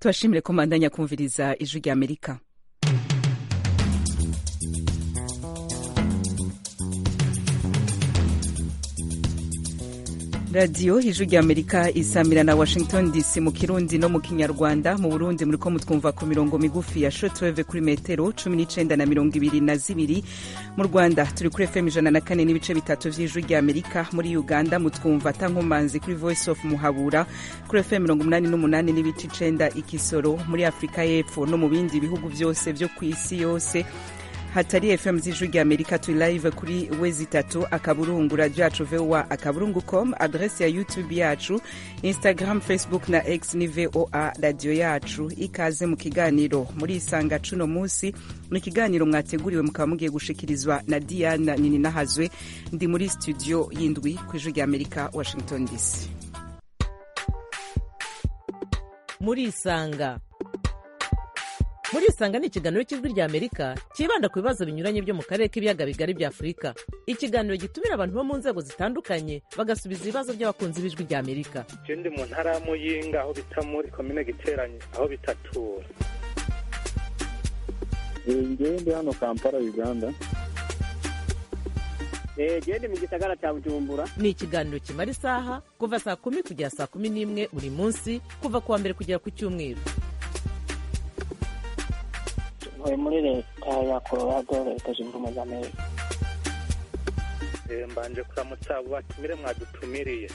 tubashimire ko mandanya kumviriza ijwi rya amerika radiyo ijwi rya amerika isamira na washington dc mu kirundi no mu kinyarwanda mu burundi muriko mutwumva ku mirongo migufi ya shotweve kuri metero cumi n'icenda na mirongo ibiri na zibiri mu rwanda turi kuri fm ijana na kane n'ibice bitatu vy'ijwi rya amerika muri uganda mutwumva tankomanzi kuri voice of muhabura kuri fm mirongo umunani n'umunani n'ibice icenda ikisoro muri afurika y'epfo no mu bindi bihugu vyose vyo kw'isi yose hatari fm z'ijwi rya amerika turi live kuri wezi itatu akaburungu radio yacu voa akaburungu com adrese ya youtube yacu instagram facebook na x ni voa radio yacu ikaze mu kiganiro muri isanga cuno musi ni ikiganiro mwateguriwe mukaba mugiye gushikirizwa na diana nini nahazwe ndi muri studio y'indwi ku ijwi rya amerika washington dc muri isanga muri isanga ni ikiganiro cy'ijwi rya amerika cyibanda ku bibazo binyuranye byo mu karere k'ibiyaga bigari bya afurika ikiganiro gitumira abantu bo mu nzego zitandukanye bagasubiza ibibazo by'abakunzi b'ijwi rya amerika je ndi mu ntara ya muyinga aho bita muri komine giteranye aho bitatura ngewe ndi hano kampala uganda gende mu gisagara cya bujumbura ni ikiganiro kimara isaha kuva saa kumi kugera saa kumi n'imwe buri munsi kuva ku wa mbere kugera ku cyumweru ntuye muri leta ya colorado leta zunze ubumwe za amerika Eh, mbanje kuramutsa abo batumire mwadutumiriye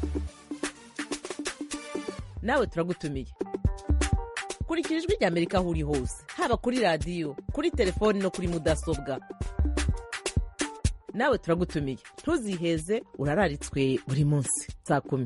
nawe turagutumiye kurikira ijwi rya amerika aho uri hose haba kuri radiyo kuri telefoni no kuri mudasobwa nawe turagutumiye ntuziheze urararitswe buri munsi saa kumi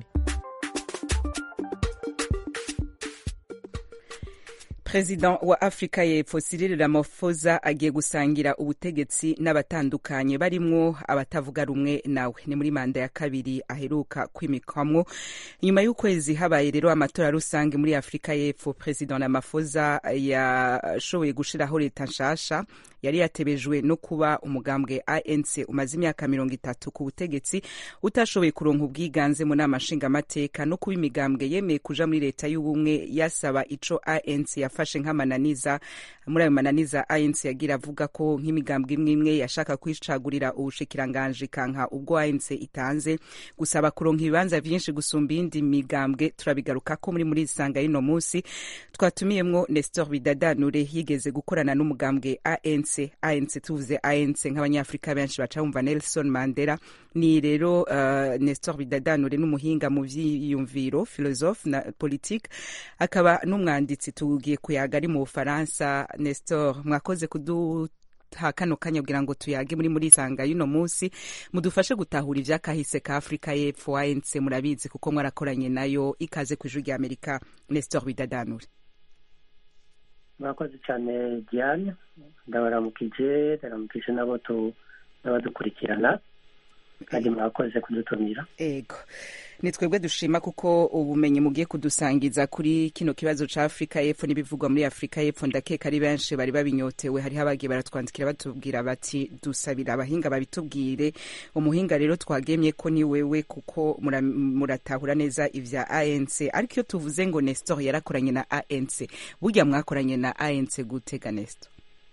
perezida wa afurika y'epfo cyril ramaphosa agiye gusangira ubutegetsi n'abatandukanye barimwo abatavuga rumwe nawe ni muri manda ya kabiri aheruka kwimikwamwo nyuma y'ukwezi habaye rero amatora rusange muri afurika y'epfo perezida ramaphosa yashoboye gushiraho leta nshasha yari yatebejwe no kuba umugambwe anc umaze imyaka mirongo itatu ku butegetsi utashoboye kuronka ubwiganze mu nama nshingamateka no kuba imigambwe yemeye kuja muri leta y'ubumwe yasaba ico anc yafashe nk'amananiza muri ayo mananiza anc yagira avuga ko nk'imigambwe imwe imwe yashaka kwicagurira ubushikiranganji kanka ubwo anc itanze gusaba kuronka ibibanza vyinshi gusumba iyindi migambwe turabigarukako muri muri isanga y'ino musi twatumiyemwo nestor bidadanure yigeze gukorana n'umugambwe anc anc tuvuze anc nk'abanyafurika benshi baca bumva nelson mandela ni rero uh, nestor bidadanure n'umuhinga mu vyiyumviro philosophe na politique akaba n'umwanditsi tugiye kuyaga ari mu bufaransa nestor mwakoze kudu ha kano kanya kugira ngo tuyage muri muri isanga y'uno munsi mudufashe gutahura ivyakahise ka afurika y'epfo anc murabizi kuko mwarakoranye nayo ikaze ku ijwi rya amerika nestor bidadanure murakoze cyane diane ndabaramukije ndaramukije n'abo tu- n'abadukurikirana kandi murakoze kudutumira ego ni twebwe dushima kuko ubumenyi mugiye kudusangiza kuri kino kibazo ca afurika y'epfo n'ibivugwa muri afurika y'epfo ndakeka ari benshi bari babinyotewe hariho abagiye baratwandikira batubwira bati dusabira abahinga babitubwire umuhinga rero twagemye ko ni wewe kuko mura- muratahura neza ivya anc ariko iyo tuvuze ngo nestor yarakoranye na anc burya mwakoranye na anc gutega nestor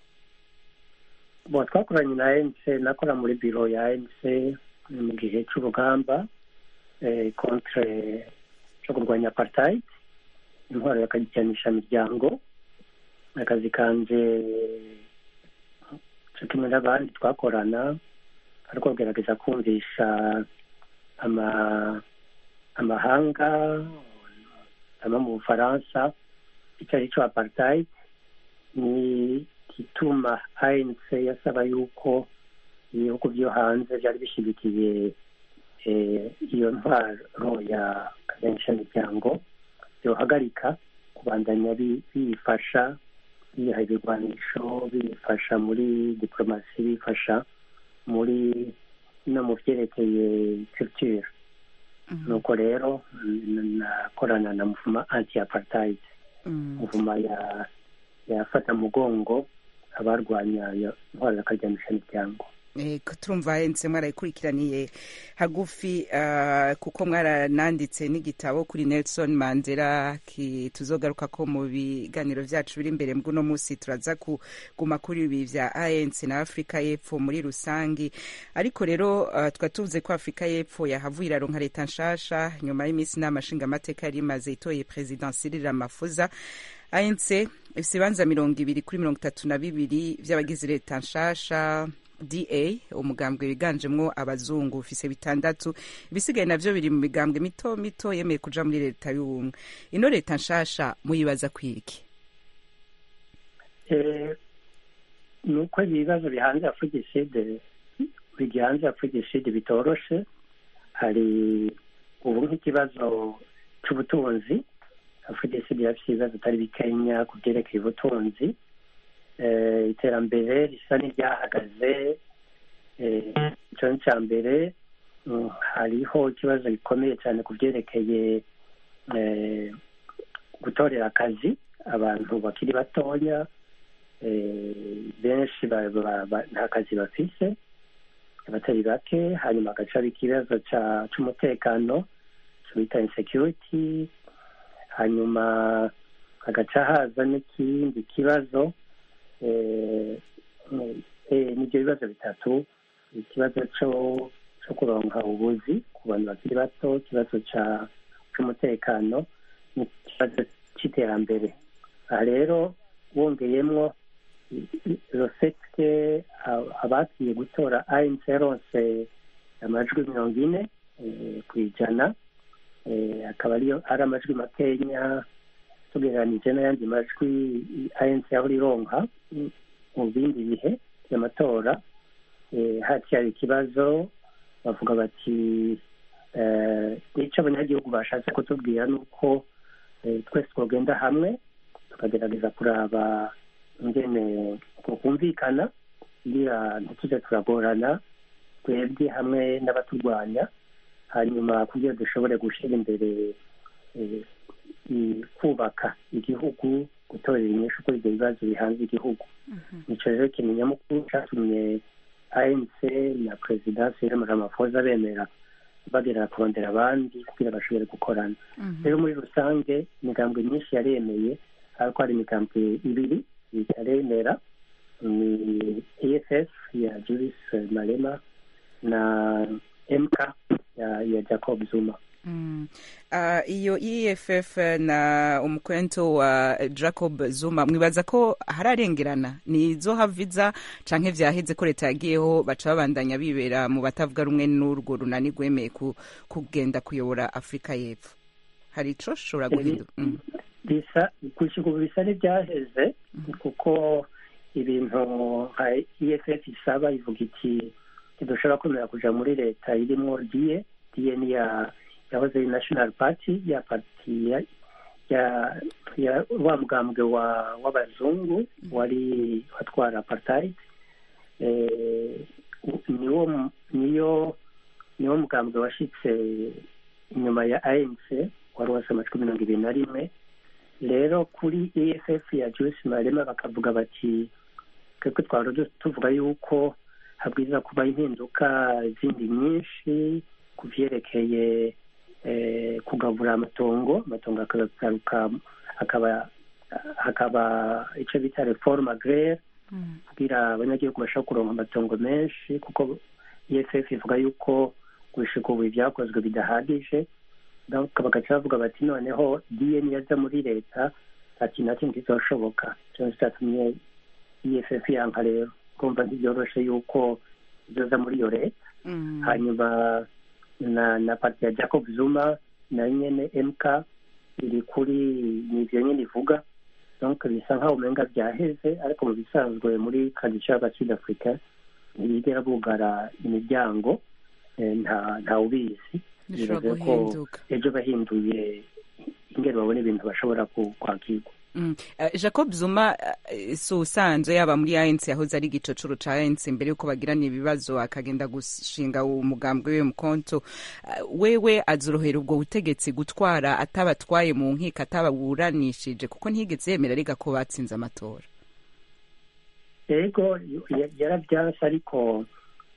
bo twakoranye na anc nakora muri biro ya anc mu gihe cy'urugamba eh, contre cyo kurwanya apartheid intwaro yakajyanisha miryango akazi kanje cyo kimwe n'abandi twakorana ariko kugerageza kumvisha ama amahanga ama mu bufaransa icyo ari cyo apartheid ni igituma anc yasaba yuko ibihugu byo hanze byari bishyigikiye eh, iyo ntwaro ya kaganishamiryango byohagarika kubandanya bi- biyifasha biha ibigwanisho biyifasha muri diplomasi bifasha muri no mu byerekeye culture nuko rero n- nakorana na muvuma anti apartheid muvuma ya yafata mugongo abarwanya iyo ntwaro ya kaganishamiryango Ego, turumva hense mwarayikurikiraniye hagufi uh, kuko mwarananditse n'igitabo kuri Nelson Mandela ki tuzogaruka ko mu biganiro vyacu biri imbere mbw'uno musi turaza kuguma kuri ibi vya ANC na Afrika y'Epfo muri rusangi ariko rero uh, twa tuvuze ko Afrika y'Epfo yahavuye iraronka leta nshasha nyuma y'iminsi n'amashinga amateka yari imaze itoye President Cyril Ramaphosa ANC ifise ibibanza mirongo ibiri kuri mirongo itatu na bibiri vy'abagize leta nshasha da umugambwe wiganjemwo abazungu ufise bitandatu ibisigaye navyo biri mu migambwe mito mito yemeye kuja muri leta y'ubumwe ino leta nshasha muyibaza kwiki ni uko ibibazo bihanze afugiside bigihanze afugiside bitoroshe hari ubu nk'ikibazo c'ubutunzi afugiside yafise ibibazo atari bikenya ku vyerekeye ubutunzi iterambere risa n'iryahagaze icyo ni icya mbere hariho ikibazo gikomeye cyane ku byerekeye gutorera akazi abantu bakiri batoya benshi nta kazi bafise abatari bake hanyuma hagacaba ikibazo cy'umutekano bita insecurity hanyuma hagaca haza n'ikindi kibazo nibyo bibazo bitatu ikibazo cyo kuronka ubuzi ku bantu bakiri bato ikibazo cy'umutekano n'ikibazo cy'iterambere aha rero wongeyemwo rosete abakiye gutora anc yaronse amajwi mirongo ine ku ijana akaba ariyo ari amajwi makenya tugereranije n'ayandi majwi anc yahora ironka mu bindi bihe by'amatora hacyari ikibazo bavuga bati nicyo abanyagihugu bashatse kutubwira ni uko twese twagenda hamwe tukagerageza kuraba ingene kumvikana kugira ntitujye turagorana twebwe hamwe n'abaturwanya hanyuma kugira dushobore gushyira imbere kubaka igihugu gutorera inyishu kuri ibyo bibazo bihanze igihugu nicyo rero ikintu nyamukuru cyatumye anc na perezida cyril ramaphosa bemera bagera kurondera abandi kugira bashobore gukorana rero muri rusange imigambwe myinshi yaremeye ariko hari imigambwe ibiri itaremera ni eff ya julius malema na mk ya, ya jacob zuma Mm. Uh, iyo EFF na umukwento wa Jacob Zuma mwibaza ko hararengerana ni zo haviza canke vyaheze ko leta yagiyeho baca babandanya bibera mu batavuga rumwe n'urwo runani rwemeye ku, kugenda kuyobora Afrika y'Epfo hari ico shobora guhinduka mm. bisa gushika ubu bisa n'ivyaheze kuko ibintu nka EFF isaba ivuga iti ntidushobora kwemera kuja muri leta irimwo diye diye ni ya yahoze ari national party ya parti ya ya, ya wa mugambwe wa w'abazungu wari watwara apartheid eh, niwo niyo niwo mugambwe washitse inyuma ya ANC wari wose amajwi mirongo ibiri na rimwe rero kuri EFF ya Joyce Malema bakavuga bati twebwe twari tuvuga yuko habwiza kuba impinduka zindi nyinshi ku vyerekeye kugabura amatongo amatongo akagaruka hakaba hakaba icyo bita reforme agraire kugira abanyagihugu bashobora kuronka amatongo menshi kuko eff ivuga yuko gushika ubu ibyakozwe bidahagije bagaca bavuga bati noneho dn yaza muri leta nta kintu na kimwe kizoshoboka cyangwa cyatumye eff yanka rero kumva ntibyoroshe yuko izoza muri iyo leta hanyuma na na parti ya Jacob Zuma na nyene MK iri kuri nivyo nyene ivuga donc bisa nkaho umenga vyaheze ariko mu bisanzwe muri tradition y'abasud africa ntibigera bugara imiryango nta nta ubizi bivuze ko ejo bahinduye ingero babona ibintu bashobora kwakirwa Mm. Uh, Jacob Zuma uh, si usanzwe yaba muri ANC yahoze ari igicocoro ca ANC mbere yuko bagirana ibibazo akagenda gushinga umugambwe we mukonto uh, wewe azorohera ubwo butegetsi gutwara atabatwaye mu nkiko atababuranishije kuko ntiyigeze yemera arega ko batsinze amatora ego yarabyanse ariko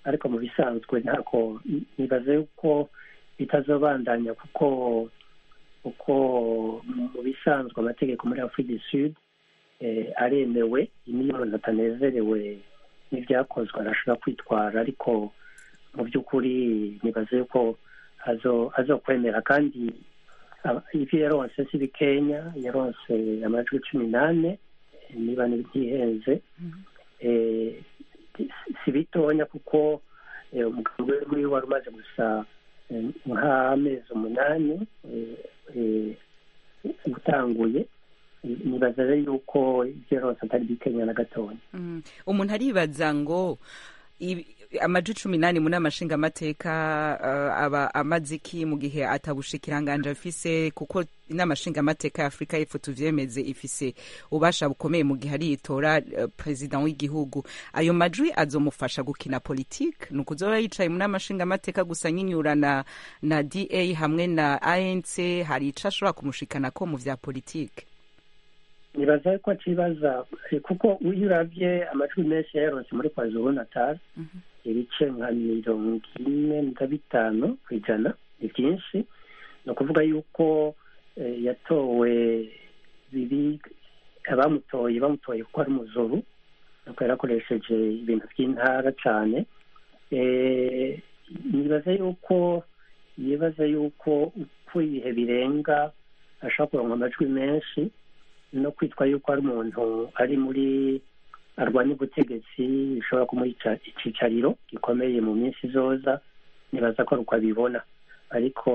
ariko mu bisanzwe ntako nibaze yuko bitazobandanya kuko kuko mu bisanzwe amategeko muri afurika du sud eh, aremewe niyo umuntu atanezerewe n'ibyakozwe arashobora kwitwara ariko mu by'ukuri nibaze yuko azo- azokwemera kandi aba- ivyo yaronse si bikenya yaronse amajwi cumi n'ane eh, niba ntihenze eh, si- si bitonya kuko eh, umugabo wiwe wari umaze gusa eh, nk'amezi umunani eh, eh, utanguye nibaza rero yuko ibyo yaronse atari bikenya na gatonya Mm. umuntu aribaza ngo ibi- amaji cumi n'ane mu nama nshingamateka uh, aba amaze iki mu gihe atabushikiranganje afise kuko inama nshingamateka ya afurika y'epfo tuvyemeze ifise ububasha bukomeye mu gihe ariyitora uh, perezida w'igihugu ayo majwi azomufasha gukina politike ni ukuzoba yicaye mu nama nshingamateka gusa nyinyura na, na da hamwe na anc hari ico ashobora kumushikanako mu vya politike nibaza ko akibaza eh, kuko iyo uravye amajwi menshi yayaronse muri kwazulu natal ibice nka mirongo ine na bitanu ku ijana ni byinshi ni ukuvuga yuko eh, yatowe biri abamutoye bamutoye kuko ari umuzuru nuko yarakoresheje ibintu by'intara cyane Eh, nibaza yuko yibaza yuko uko ibihe birenga ashobora kuronka amajwi menshi no kwitwa yuko ari umuntu ari muri arwanya ubutegetsi bishobora kumuha ica- icicariro gikomeye mu minsi izoza nibaza ko ari uko abibona ariko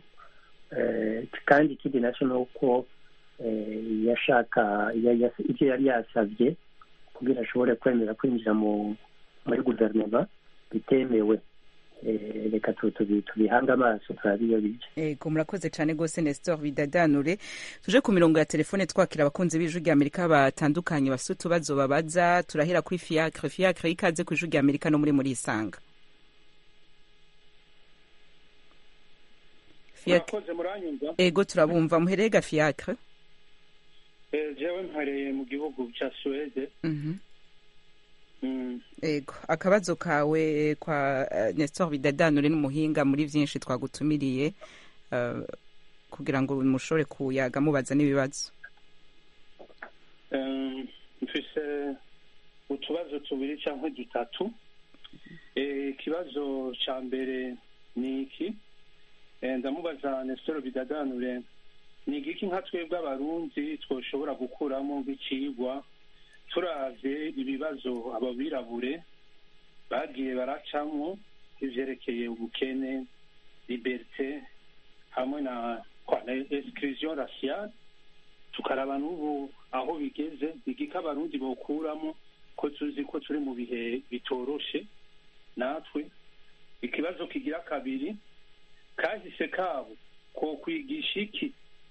eh, kandi ikindi nacyo ni uko eh, yashaka ya- ya- ibyo yari yasabye kugira ashobore kwemera kwinjira mu muri guverinoma bitemewe Eh, reka tu- tubi- tubihange amaso turabe iyo bija ego murakoze cyane rwose nestor bidadanure tuje ku mirongo ya telefone twakira abakunzi b'ijwi rya amerika batandukanye bafite utubazo babaza turahera kuri fiacre fiacre ikaze ku ijwi rya amerika no muri muri isanga Fiacre- murakoze muranyumva ego turabumva muherega fiacre Eh, jewe mpereye mu gihugu cya suwede Mhm. Mm, ego akabazo kawe kwa eh, nestor bidadanure n'umuhinga muri byinshi twagutumiriye eh, kugira ngo mushobore kuyaga mubaza n'ibibazo em, mfise utubazo tubiri cyangwa dutatu Eh, ikibazo cya mbere ni iki Eh, ndamubaza nesitoro bidadanure ni igiki nka twebwe abarundi twoshobora gukuramo nk'icigwa turavye ibibazo ababirabure bagiye baracamwo ivyerekeye ubukene liberite hamwe na kwa na exclusion raciale tukaraba n'ubu aho bigeze igika abarundi bokuramo ko tuzi ko turi mu bihe bitoroshe natwe ikibazo kigira kabiri kahise kabo ko kwigisha iki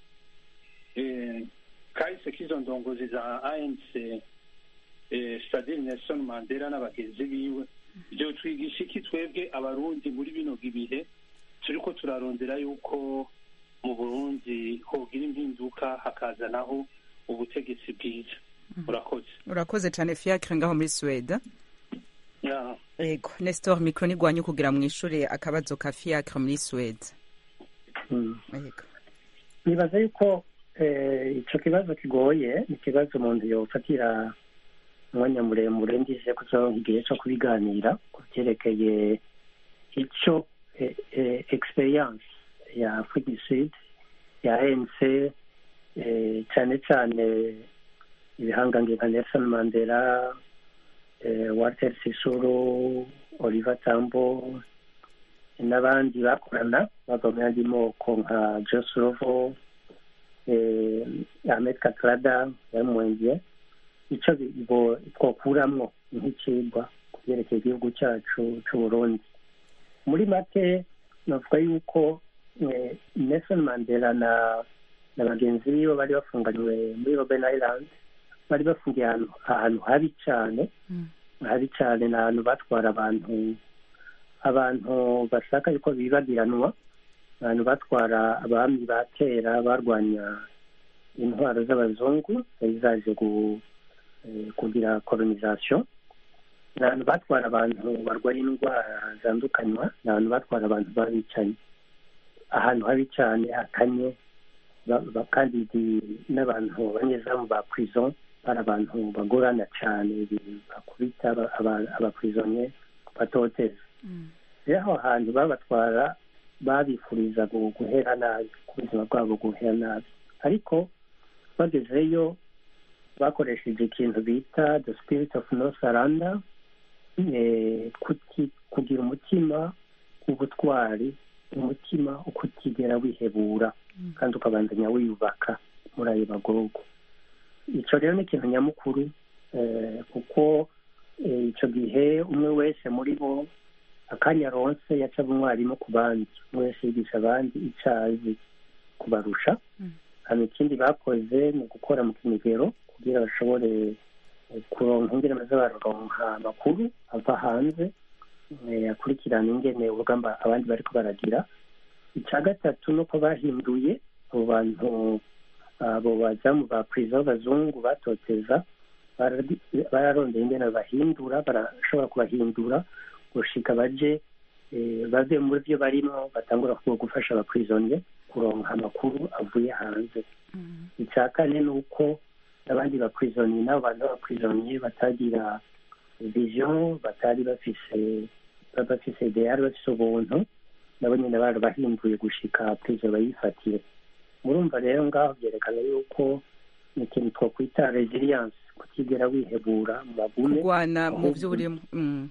eh, kahise k'izo ndongozi za anc eh, stadile nelson mandela n'abagenzi biwe byo twigisha iki twebwe abarundi muri bino bihe turiko turarondera yuko mu burundi hogira impinduka hakazanaho ubutegetsi bwiza urakoze urakoze cyane fiacre ngaho muri suwede Ya, ego nestor mikro nigwanye kugira mwishure akabazo ka fiacre muri suwede Mm. ego nibaza yuko eh, ico kibazo kigoye ni ikibazo umuntu yofatira umwanya muremure ndije kuzoronka igihe co kubiganira ku vyerekeye ico eh, eh, experience ya afrique du sud ya anc eh, cane cane ibihangange nka nelson mandela eh, walter sisuru oliver tambo n'abandi bakorana bava mu yandi moko nka josurovo eh, ahmed katrada yari umwenge ico bi- bo- twokuramwo nk'icigwa ku vyerekeye igihugu cacu c'uburundi muri make navuga yuko eh, nelson mandela na na bagenzi biwe bari bafunganywe muri robben island bari bafungiye ahantu ahantu habi cane Mm. habi cane ni ahantu batwara abantu abantu bashaka yuko bibagiranwa abantu batwara abami ba kera barwanya intwaro z'abazungu zari zaje gu- eh, kugira colonisation ni ahantu batwara abantu barwaye indwara zandukanywa ni ahantu batwara abantu babicaye ahantu habi cyane hakanye ba- ba- kandi di- n'abantu abanyezamu ba prison bari abantu bagorana cyane bi- bakubita aba- aba- abapurizonye batoteza rero aho hantu babatwara babifuriza gu- guhera nabi ku buzima bwabo guhera nabi ariko bagezeyo bakoresheje ikintu bita the spirit of no surrender eh, kuti- kugira umutima w'ubutwari umutima wo kutigera wihebura kandi ukabandanya wiyubaka muri ayo magorwa icyo rero ni ikintu nyamukuru eh, kuko eh, icyo gihe umwe wese muri bo akanya aronse yacaga umwarimu ku bandi umwe wese yigisha abandi icyo azi kubarusha hano ikindi bakoze ni ugukora mu kinigero kugira bashobore eh, kuronka ingene baza bararonka amakuru ava hanze eh, akurikirana ingene urugamba abandi bariko baragira icya gatatu ni uko bahinduye abo bantu abo bazamu ba perezida b'abazungu batoteza baradi- bararondeye ingene bahindura barashobora kubahindura gushika baje eh, bave muri byo barimo batangura kuba gufasha abapurizonye kuronka amakuru avuye hanze icya kane ni uko n'abandi bapurizonye n'abo bantu b'abapurizonye batagira vision batari bafise bafise ideyari bafise ubuntu nabo nyine barabahinduye gushika perezida bayifatire murumva rero ngaho byerekana yuko ni ikintu twakwita resilience kutigera wihebura mu magume kurwana mu ahubwo- byo urimo Mm.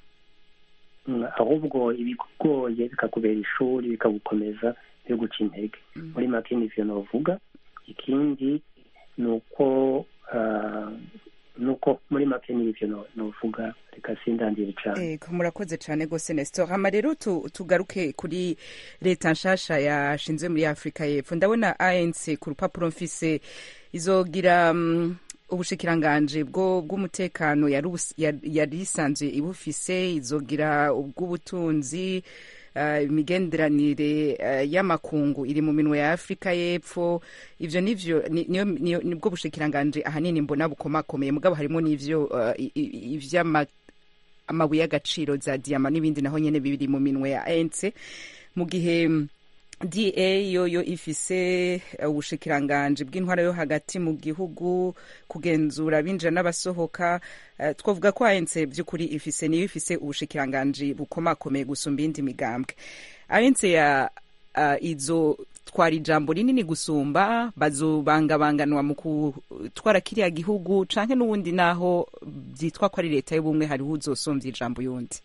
Mm, ahubwo ibikugoye bikakubera ishuri bikagukomeza byo guca intege muri make nivyo novuga ikindi ni uko ah, ni uko muri make nivyo no- novuga reka sindandire cane Ego, murakoze cyane rwose nestor hama rero tu- tugaruke kuri leta nshasha yashinzwe muri afurika y'epfo ndabona anc ku rupapuro mfise izogira mm, ubushikiranganje bwo bw'umutekano yari ubus- yari yari isanzwe ibufise izogira ubw'ubutunzi eh, imigenderanire eh, y'amakungu iri mu minwe ya afurika y'epfo ivyo nivyo ni- niyo- niyo- nibwo bushikiranganje ahanini mbona bukomakomeye mugabo harimo n'ivyo eh, i- i- ivy'ama amabuye y'agaciro za diyama n'ibindi naho nyene biri mu minwe ya ANC mu gihe mm, DA yoyo ifise eh, ubushikiranganje bw'intwara yo hagati mu gihugu kugenzura abinjira n'abasohoka eh, twavuga ko ANC by'ukuri ifise niyo ifise ubushikiranganje bukomakomeye gusumba iyindi migambwe ANC ya uh, izo twara ijambo rinini gusumba bazobangabanganwa mu gutwara kiriya gihugu canke n'ubundi naho byitwa ko ari leta y'ubumwe hariho uzosumvya ijambo yundi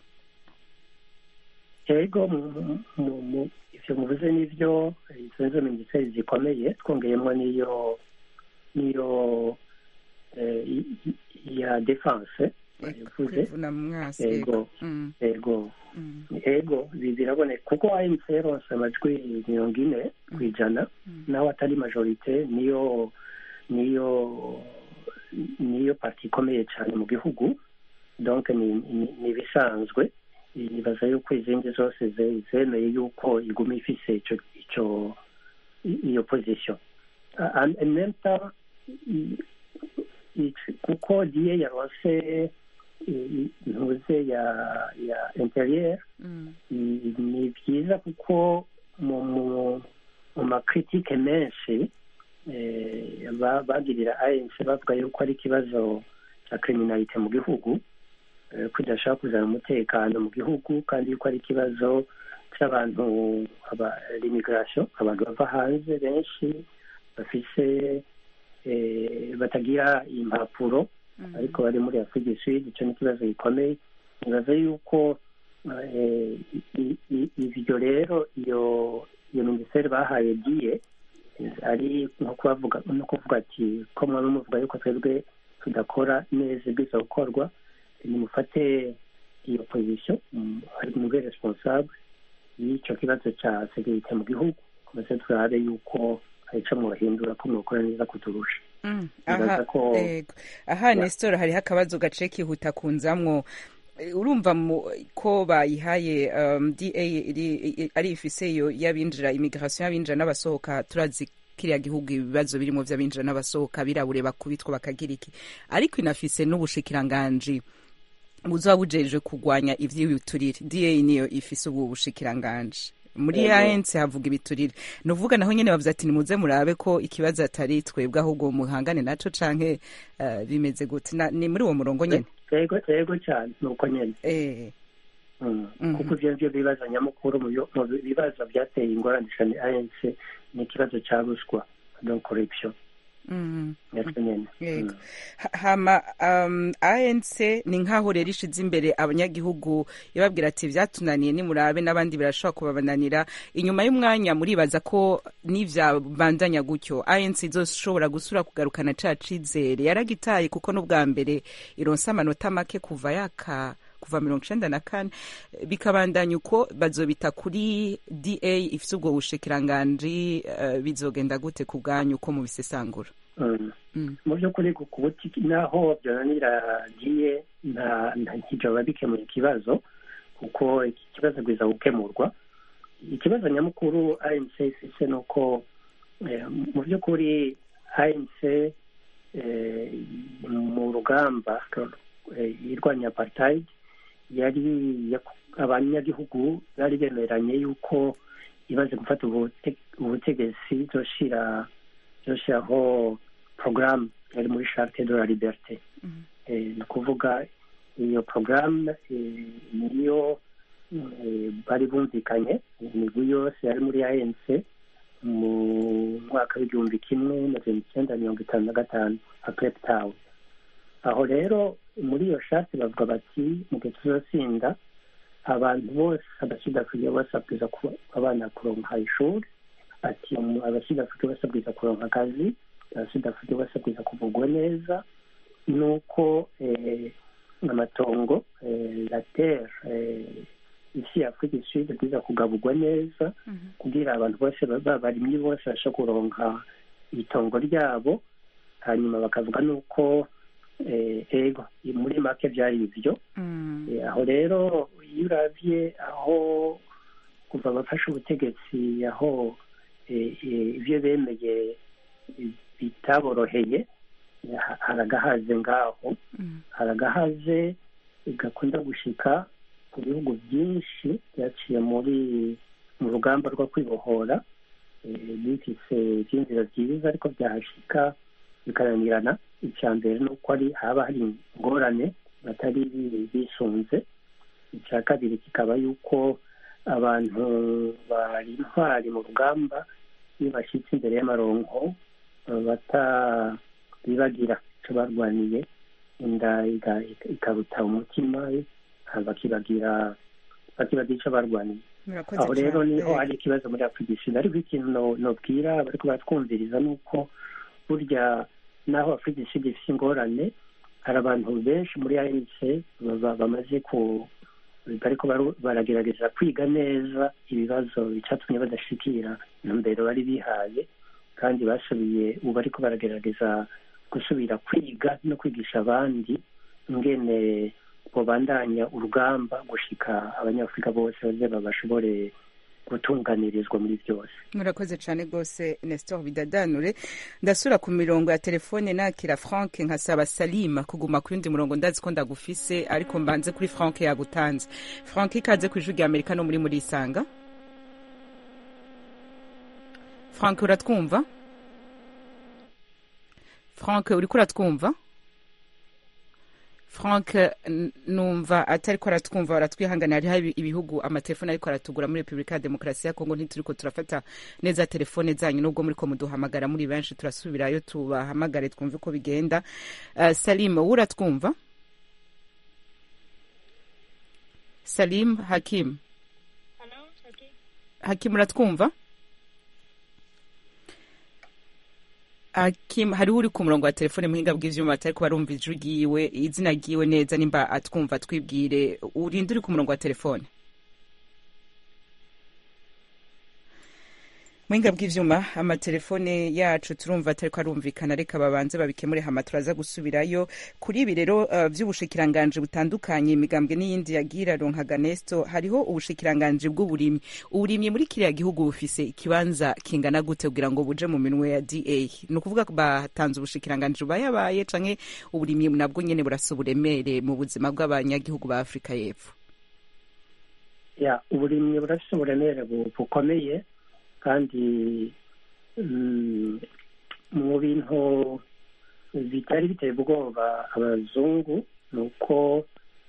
yego mu- mu- mu- mu- ivyo muvuze nivyo izo nizo minisiteri zikomeye twongeyemo n'iyo n'iyo eh, i- i- ya defense yavuze kwivuna mu mwasi yego Mm, yego mm, ego bi- biraboneka kuko ANC yaronse amajwi mirongo ine ku ijana naho atari majorite niyo niyo niyo parti ikomeye cyane mu gihugu donc ni ni- ni ibisanzwe nibaza yuko izindi zose ze- zemeye yuko iguma ifise ico ico i- iyo position Ah, en en même temps i- i- kuko diye yaronse i- ntuze ya ya interieur mm, ni ni byiza kuko mu mu mu makritike menshi eh, ba- bagirira ANC bavuga yuko ari ikibazo cya kriminalite mu gihugu eh, ko idashaka kuzana umutekano mu gihugu kandi yuko ari ikibazo cy'abantu l'immigration abantu bava hanze benshi bafise eh, batagira impapuro ariko bari muri afurika du sud icyo ni ikibazo gikomeye nibaza yuko eh, i- i- ivyo rero iyo iyo minisiteri bahaye diye ari nko kubavuga no kuvuga ati ko mwaba muvuga yuko twebwe tudakora neza ibwiza gukorwa nimufate iyo position mm, ari mube responsable y'icyo kibazo cya segirite mu gihugu maze turabe yuko hari ico mwahindura ko mwokora neza kuturusha mm. Nibaza aha ko- ego. aha nestor hariho akabazo gace kihuta kunzamwo Eh, urumva mu- ko bayihaye um, da iri- i- ari ifise iyo y'abinjira immigration y'abinjira n'abasohoka turazi kiriya gihugu ibibazo birimo vy'abinjira n'abasohoka birabure bakubitwa bakagira iki ariko inafise n'ubushikiranganji buzoba bujejwe kurwanya ivy'ibiturire da niyo ifise ubu bushikiranganje muri Yego. ANC havuga ibiturire ni uvuga naho nyene bavuze ati nimuze murabe ko ikibazo atari twebwe ahubwo muhangane naco canke eh, bimeze gute Na- ni muri uwo murongo nyene yego yego cyane ni uko nyine eh Mm. Mhm. kuko ivyo nivyo bibazo nyamukuru mu byo- mu bibazo byateye ingorane cyane ANC ni ikibazo ca ruswa donc corruption mm. natwe nyene Yego. Mm. Ha- hama um, ANC ni nkaho rero ishize imbere abanyagihugu ibabwira ati vyatunaniye nimurabe n'abandi birashobora kubabananira inyuma y'umwanya muribaza ko nivyabandanya gutyo ANC izoshobora gusura kugarukana ca cizere yaragitaye kuko n'ubwa mbere ironsa amanota make kuva yaka kuva mirongo icenda na kane bikabandanya uko bazobita kuri da ifise ubwo bushikiranganji uh, bizogenda gute ku bwanyu uko mubisesangura Mm. mm. mu by'ukuri ku buti naho byananira giye nta nta ntijoba bikemuye ikibazo kuko iki kibazo bwiza gukemurwa ikibazo nyamukuru ANC ifise ni uko eh, mu by'ukuri ANC eh, mu rugamba eh, irwanya apartheid yari yaku- abanyagihugu bari bemeranye yuko imaze gufata ubute- ubutegetsi izoshira izoshiraho porogaramu yari muri charte de la liberté Mhm. Eh, ni ukuvuga iyo porogaramu niyo eh, bari bumvikanye imigwi yose yari muri anc mu mwaka w'igihumbi kimwe magana icyenda mirongo itanu na gatanu nka cape town aho rero muri iyo shati bavuga bati mu gihe tuzotsinda abantu bose abasudafurika bose babwiza kuba abana kuronka ishuri ati um, abasudafurika bose babwiza kuronka akazi abasudafurika bose babwiza kuvugwa neza nuko eh, amatongo eh, la terre eh, isi ya afurika isud bwiza kugaburwa neza kugira abantu bose babarimyi bose bashe kuronka itongo ryabo hanyuma bakavuga nuko eh, ego muri make byari ibyo Mm. Eh, aho rero iyo uravye aho kuva bafashe ubutegetsi aho eh, eh, ivyo bemeye eh, bitaboroheye eh, ha- haragahaze ngaho Mm. haragahaze gakunda gushika ku bihugu byinshi byaciye muri mu rugamba rwo kwibohora eh, bifise ivyinzira vyiza ariko byahashika bikaranirana icya mbere ni uko ari haba hari ingorane batari bi- bisunze icya kabiri kikaba yuko abantu bari intwari mu rugamba iyo bashyitse imbere y'amaronko eh, batabibagira icyo barwaniye inda iga- ikaruta umutima eh, bakibagira bakibagira icyo barwaniye Murakoze aho rero cyane. niho Eh, hari ikibazo muri afurika isud ariko ikintu no- nobwira bariko baratwumviriza ni uko burya naho afurika isud ifite ingorane hari abantu benshi muri anc baba- bamaze ku bariko baru- baragerageza kwiga neza ibibazo icyatumye badashikira intumbero bari bihaye kandi basubiye ubu bariko baragerageza gusubira kwiga no kwigisha abandi ingene bobandanya urugamba gushika abanyafurika bose baze bashobore gutunganirizwa muri byose murakoze cyane rwose nestor bidadanure ndasura ku mirongo ya telefone nakira frank nkasaba salima kuguma ku yundi murongo ndazi ko ndagufise ariko mbanze kuri frank yagutanze frank ikaze ku ijwi rya amerika no muri muri isanga frank uratwumva frank uriko uratwumva frank n- numva atariko aratwumva baratwihangana hariho ibi- ibihugu amatelefone ariko aratugura muri repubulika ya demokarasi ya kongo ntituriko turafata neza telefone zanyu nubwo muriko muduhamagara muri benshi turasubirayo tubahamagare twumve uko bigenda uh, salim wowe uratwumva salim hakim hakim uratwumva Hakim hariho uri ku murongo wa telefone muhinga bw'ivyuma atariko barumva ijwi ryiwe izina ryiwe neza nimba atwumva twibwire urinde uri ku murongo wa telefone muhinga bw'ivyuma amatelefone yacu turumva atariko arumvikana reka babanze babikemure hama turaza gusubirayo kuri ibi rero uh, vy'ubushikiranganje butandukanye imigambwe n'iyindi yagira ronkaga nesto hariho ubushikiranganje bw'uburimyi uburimyi muri kiriya gihugu bufise ikibanza kingana gute kugira ngo buje mu minwe ya da ni ukuvuga ko batanze ubushikiranganje bubayabaye canke uburimyi nabwo nyene burasa uburemere mu buzima bw'abanyagihugu ba afurika y'epfo ya uburimyi burafise uburemere bu- bukomeye kandi mm, mu bintu bitari biteye ubwoba abazungu ni uko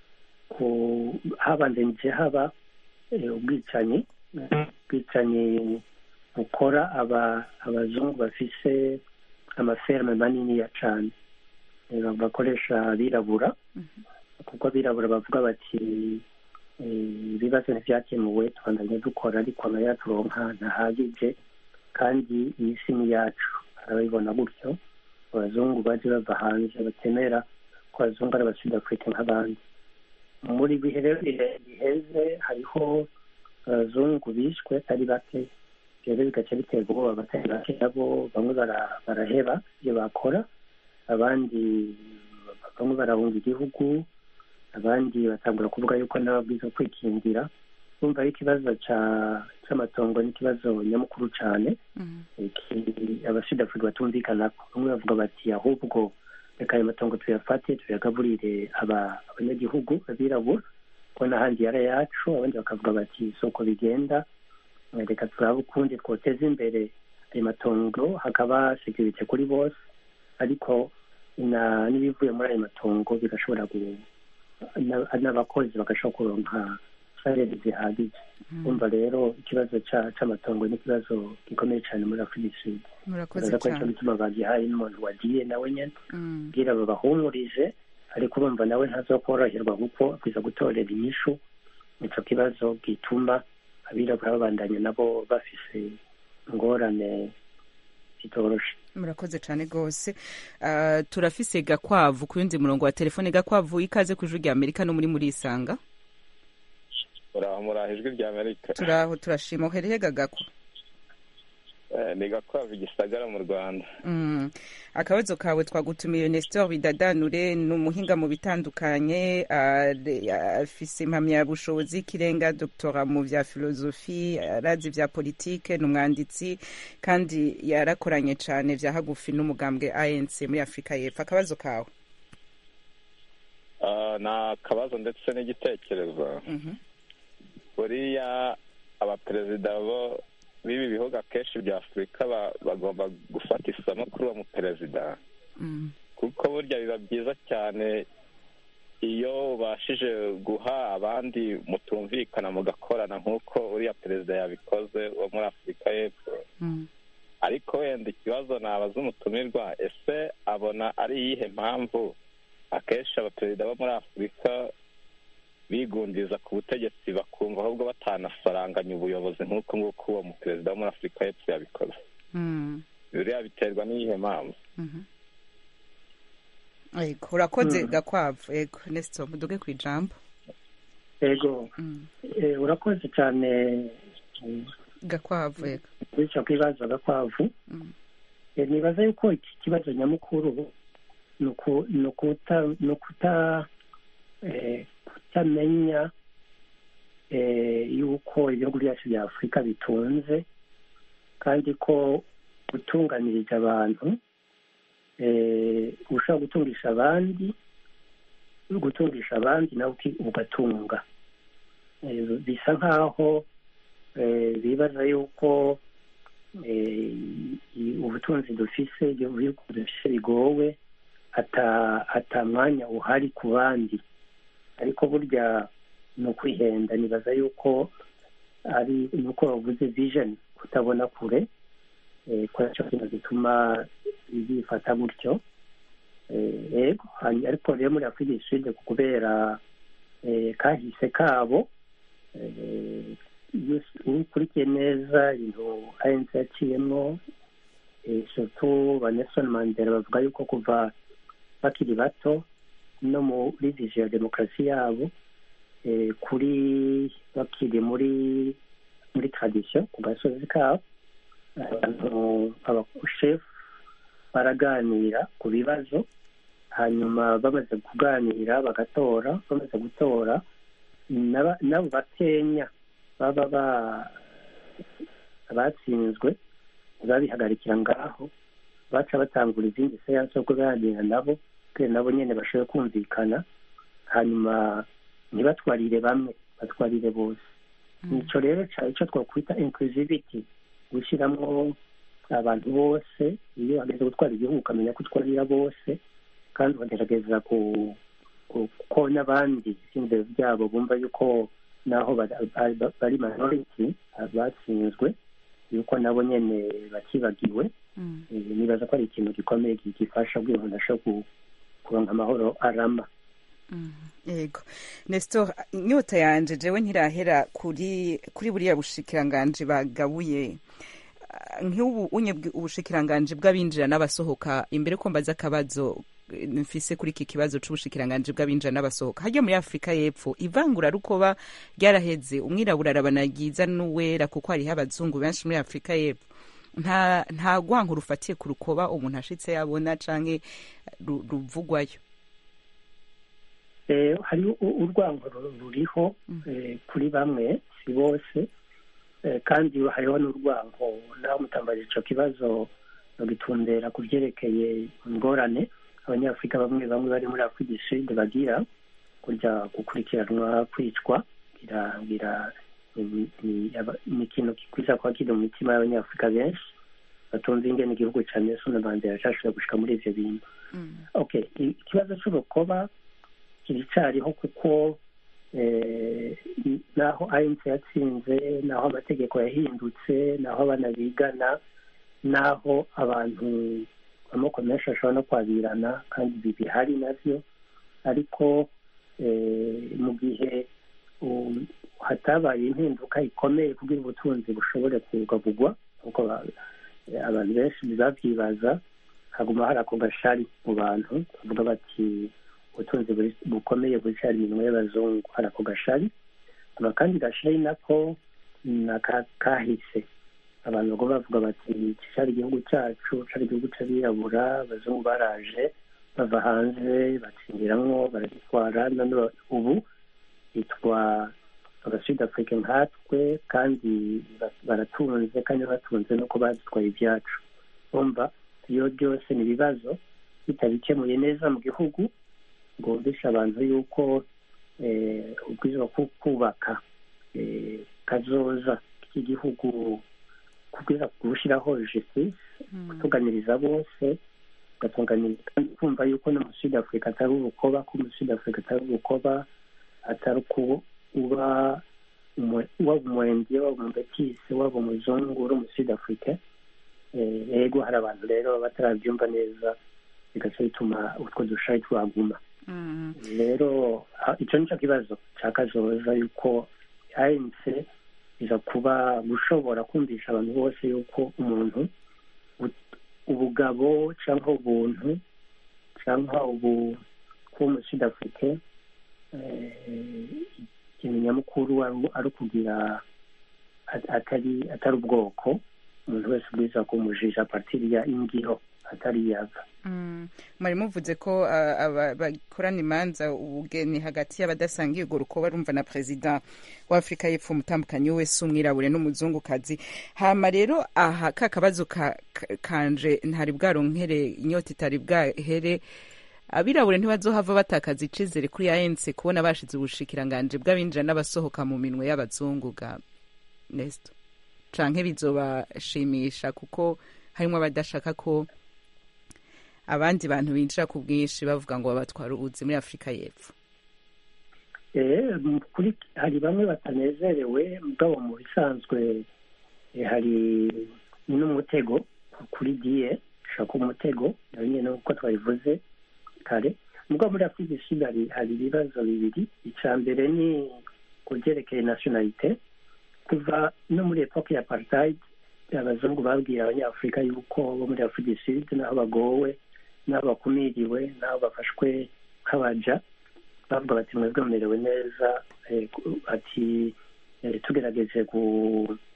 ku- habandanije haba eh, ubwicanyi ubwicanyi bukora aba abazungu bafise amaferme maniniya cane Eh, bakoresha abirabura kuko abirabura bavuga bati eh, ibibazo ntibyakemuwe tubandanye dukora ariko nayo turonka ntahagije kandi iyi si ni yacu arabibona gutyo abazungu baje bava hanze batemera ko abazungu ari abasudafurika nk'abandi muri bihe rero bihe- biheze hariho abazungu bishwe atari bake rero bigaca bitera ubwoba abatari bake nabo bamwe bara- baraheba ibyo bakora abandi bamwe barahunga igihugu abandi batangura kuvuga yuko n'ababwiza kwikingira bumva ari ikibazo ca- c'amatongo n'ikibazo nyamukuru cane iki- abasudafurika batumvikanako bamwe bavuga bati ahubwo reka ayo matongo tuyafate tuyagaburire aba- abanyagihugu abirabura ko n'ahandi yari ayacu abandi bakavuga bati soko bigenda eh, reka turabe ukundi twoteza imbere ayo matongo hakaba sekirite kuri bose ariko na- n'ibivuye muri ayo matongo bigashobora gu- na- n'abakozi bagashobora kuronka salari zihagije umva rero ikibazo ca- c'amatongo ni ikibazo gikomeye cane muri afurika y'isud murakoze uraza ko nico cyane gituma bagihaye n'umuntu wagiye nawe nyene Mm. kugira babahumurize ariko urumva nawe ntazokoroherwa kuko akwiza gutorera inyishu ico kibazo gituma abirabura babandanya nabo bafise ingorane zitoroshe murakoze cyane rwose Ah, turafise gakwavu ku yundi murongo wa telefone gakwavu ikaze ku ijwi rya amerika no muri murisanga muraho muraho ijwi rya amerika turaho turashima uhereye gagakwa Eh, ni gakwavu igisagara mu rwanda Mm. akabazo kawe twagutumiye nestor bidadanure ni umuhinga mu bitandukanye ah, re- afise impamyabushobozi y'ikirenga doktora mu vya filozofi arazi vya politike ni umwanditsi kandi yarakoranye cane vya hagufi n'umugambwe anc muri afurika y'epfo akabazo kawe Ah, ni akabazo ndetse n'igitekerezo Mhm. buriya abaperezida bo b'ibi bihugu akenshi bya afurika ba- bagomba gufata isomo kuri uwo muperezida Mm. kuko burya biba byiza cyane iyo ubashije guha abandi mutumvikana mugakorana nk'uko uriya perezida yabikoze wo muri afurika y'epfo Mm. ariko wenda ikibazo nabaza umutumirwa ese abona ari iyihe mpamvu akenshi abaperezida bo muri afurika bigundiza ku butegetsi bakumva ahubwo batanasaranganya ubuyobozi nk'uko nguko uwo muperezida wo muri afurika y'epfo yabikoze Mm. biriya biterwa n'iyihe mpamvu Mhm. Ego, urakoze Mm. gakwavu ego nestor muduge ku ijambo ego Mm. eh, urakoze cane mm, gakwavu ego kuri ico kibazo gakwavu Mm. Eh, nibaza yuko iki kibazo nyamukuru ni uku- ni ukuta- ni ukuta eh, kutamenya eh, yuko ibihugu byacu bya afurika bitunze kandi ko gutunganiriza abantu eh, ushobora gutungisha abandi gutungisha abandi nawe uki- ugatunga Eh, bisa nk'aho eh, bibaza yuko eh, i- ubutunzi dufise ibihugu dufise bigowe ata ata mwanya uhari ku bandi ariko burya ni ukwihenda nibaza yuko ari ni uko bavuze vision kutabona kure eh, ko aricyo kintu gituma bifata gutyo Eh, yego hanyuma ariko rero muri afurika du sud kubera eh, kahise kabo eh, iyo ukurikiye neza ibintu ANC yaciyemo eh, surtout ba Nelson Mandela bavuga yuko kuva bakiri bato no muri vision ya demokarasi yabo eh, kuri bakiri muri muri tradition ku gasozi kabo abantu abashefu baraganira ku bibazo hanyuma bamaze kuganira bagatora bamaze gutora n'aba- n'abo bakenya baba ba- batsinzwe babihagarikira ngaho baca batangura izindi seansi zo kuganira nabo kugira nabo nyene bashobore kumvikana hanyuma ntibatwarire bamwe batwarire bose nico rero ca ico twakwita inclusivity gushyiramo abantu bose iyo hageze gutwara igihugu ukamenya ko utwarira bose kandi ukagerageza ku ku- ko n'abandi ivyiyumviro byabo bumva yuko naho bari- bari- bari minority batsinzwe yuko nabo nyene batibagiwe Mm. Eh, nibaza ko ari ikintu gikomeye gi- gifasha kugira ngo ndashobora ku- kuronka amahoro arama yego nestor inyota yanje jewe ntirahera kuri kuri buriya bushikiranganji bagabuye Ah, nk'ubu unye bwi- ubushikiranganji bw'abinjira n'abasohoka imbere ko mbaza akabazo eh, mfise kuri iki kibazo c'ubushikiranganji bw'abinjira n'abasohoka harya muri afurika y'epfo ivangura rukoba ryaraheze umwirabura arabana ryiza n'uwera kuko hariho abazungu benshi muri afurika y'epfo nta nta rwanko rufatiye ku rukoba umuntu ashitse yabona canke ru- ruvugwayo Eh, hariho u- urwango ru- ruriho eh, kuri bamwe si bose Eh, kandi hariho n'urwango naho mutambaje ico kibazo bagitundera ku vyerekeye ingorane abanyafurika bamwe bamwe bari muri afurika du sud bagira kurya gukurikiranwa kwicwa ngira ngira ni- ni aba- ni ikintu gikwiza kuba kiri mu mitima y'abanyafurika benshi batumva ingene igihugu ca nelson mandela cashobora gushika muri ivyo bintu okay i- ikibazo c'urukoba kiricariho kuko eh, naho ANC yatsinze naho amategeko yahindutse naho abana bigana naho abantu amoko menshi ashobora no kwabirana kandi ibi bihari navyo ariko eh, mu gihe um, hatabaye impinduka ikomeye kugira ubutunzi bushobore kubwabugwa kuko ba- eh, abantu benshi babyibaza haguma hari ako gashari mu bantu bavuga bati ubutunzi buri- bukomeye buricara iminwa y'abazungu hari ako gashari haba kandi gashari nako naka kahise abantu bagomba bavuga bati iki cari igihugu cyacu cari igihugu c'abirabura abazungu baraje bava hanze batsindiramwo baragitwara none ba- ubu bitwa abasud afrique nkatwe kandi ba- baratunze kandi batunze nuko badutwaye ibyacu umva iyo byose ni ibibazo bitabikemuye neza mu gihugu ngo bumvishe abantu yuko eh, ubwiza bwo kubaka eh, kazoza k'igihugu kubwiza gushyiraho justice gutunganiriza bose ugatunganiriza kandi kumva yuko no mu sud africa atari urukoba ko mu sud africa atari urukoba atari uko uba umu- waba umurenge waba umubetisi waba umuzungu uri mu sud africa Eh, yego hari abantu rero batarabyumva neza bigaca bituma utwo dushari twaguma rero ha- ico nico kibazo ca kazoza yuko ANC iza kuba gushobora kumvisha abantu bose yuko umuntu ut- ubugabo canke ubuntu canke ubu kuba mu sud afrique eh, ikintu nyamukuru ari ari ukugira at- atari atari ubwoko umuntu wese ubwiza kumujisha partiri ya ingiro atari yava Mm. mwari muvuze ko ah, aba- bakorana imanza ubugeni hagati y'abadasangiye urwo rukoba rumva na perezida wa afurika y'epfo umutambukanyi wese umwirabure n'umuzungukazi hama rero aha ka kabazo ka, ka- kanje ntari bwaronkere inyota itari bwahere abirabure ntibazohava batakaza icizere kuri ANC kubona bashize ubushikiranganje bw'abinjira n'abasohoka mu minwe y'abazungu ga Nesto canke bizobashimisha kuko harimwo abadashaka ko abandi bantu binjira ku bwinshi bavuga ngo babatwara ubuzi muri afurika y'epfo Eh, mu kuri hari bamwe batanezerewe mugabo mu bisanzwe eh, hari n'umutego kuri diye ushobora kuba umutego nayo nyine nk'uko twabivuze kare mugabo muri afurika du sud hari hari ibibazo bibiri icya mbere ni ku byerekeye nationalite kuva no muri epoke ya apartheid abazungu babwira abanyafurika yuko bo muri afurika du sud n'aho bagowe n'aho bakumiriwe n'aho bafashwe nk'abaja bavuga bati mwebwe mumerewe neza eh, ku- ati eh, tugerageje gu-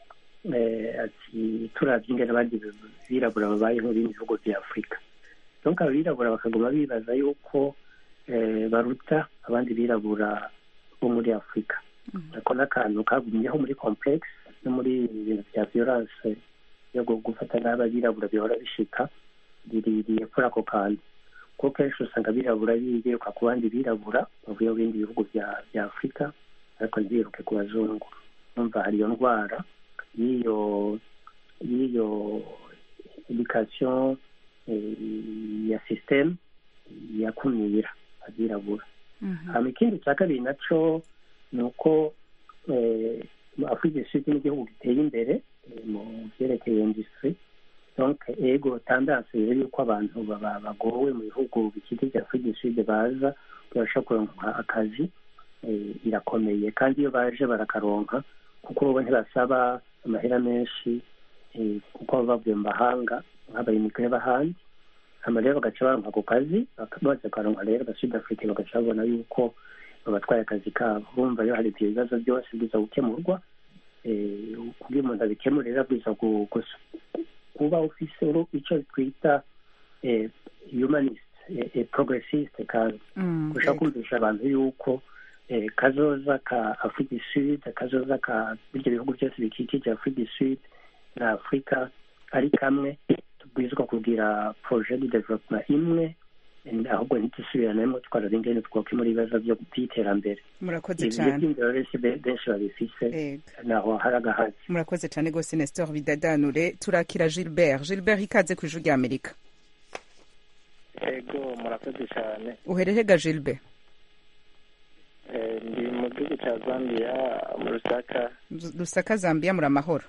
eh, ati turavye ingene abandi birabura babayeho mu bindi bihugu vya afurika donc abirabura bakaguma bibaza yuko eh, baruta abandi birabura bo muri afurika ako n'akantu kagumyeho muri complex no muri ibintu bya violence yo gu- gufata nabi abirabura bihora bishika biririye kuri ako kantu kuko kenshi usanga abirabura biruka ku bandi birabura bavuye mu bindi bihugu bya bya afurika ariko ntibiruke ku bazungu numva hari iyo ndwara y'iyo y'iyo education eh, ya systeme yakumira abirabura hama ikindi cya kabiri naco ni uko eh, afurika du sud n'igihugu giteye imbere eh, mu vyerekeye industry donc ego tendance rero yuko abantu baba- bagowe mu bihugu bikikije afurika du sud baza babasha kuronka akazi eh, irakomeye kandi iyo baje barakaronka kuko bo ntibasaba amahera menshi eh, kuko baba bavuye mu mahanga nk'abayimigire b'ahandi hama rero bagaca baronka ako kazi baka- bamaze kukaronka rero abasud afrique bagaca babona yuko babatwaye akazi kabo urumva rero hari ibyo bibazo byose biza gukemurwa eh, kugira umuntu abikemurira bwiza gu- gus- kuba ufise uru- ico twita eh, humanist eh, eh, progressiste kandi gushaka kumvisha abantu yuko eh, kazoza ka afurika du sud kazoza ka ibyo bihugu byose bikikije afurika du sud na afurika ari kamwe tubwirizwa kugira projet de development imwe eh, ahubwo ntitusubiranemo twarara ingene twokemura ibibazo byo by'iterambere murakoze ibyo cyane by'indero benshi benshi babifise Ego. naho hari agahazi murakoze cyane rwose nestor bidadanure turakira gilbert gilbert ikaze ku ijwi rya amerika ego murakoze cyane uherehega gilbert Eh, ndi mu gihugu cya zambia mu rusaka rusaka zambia muri amahoro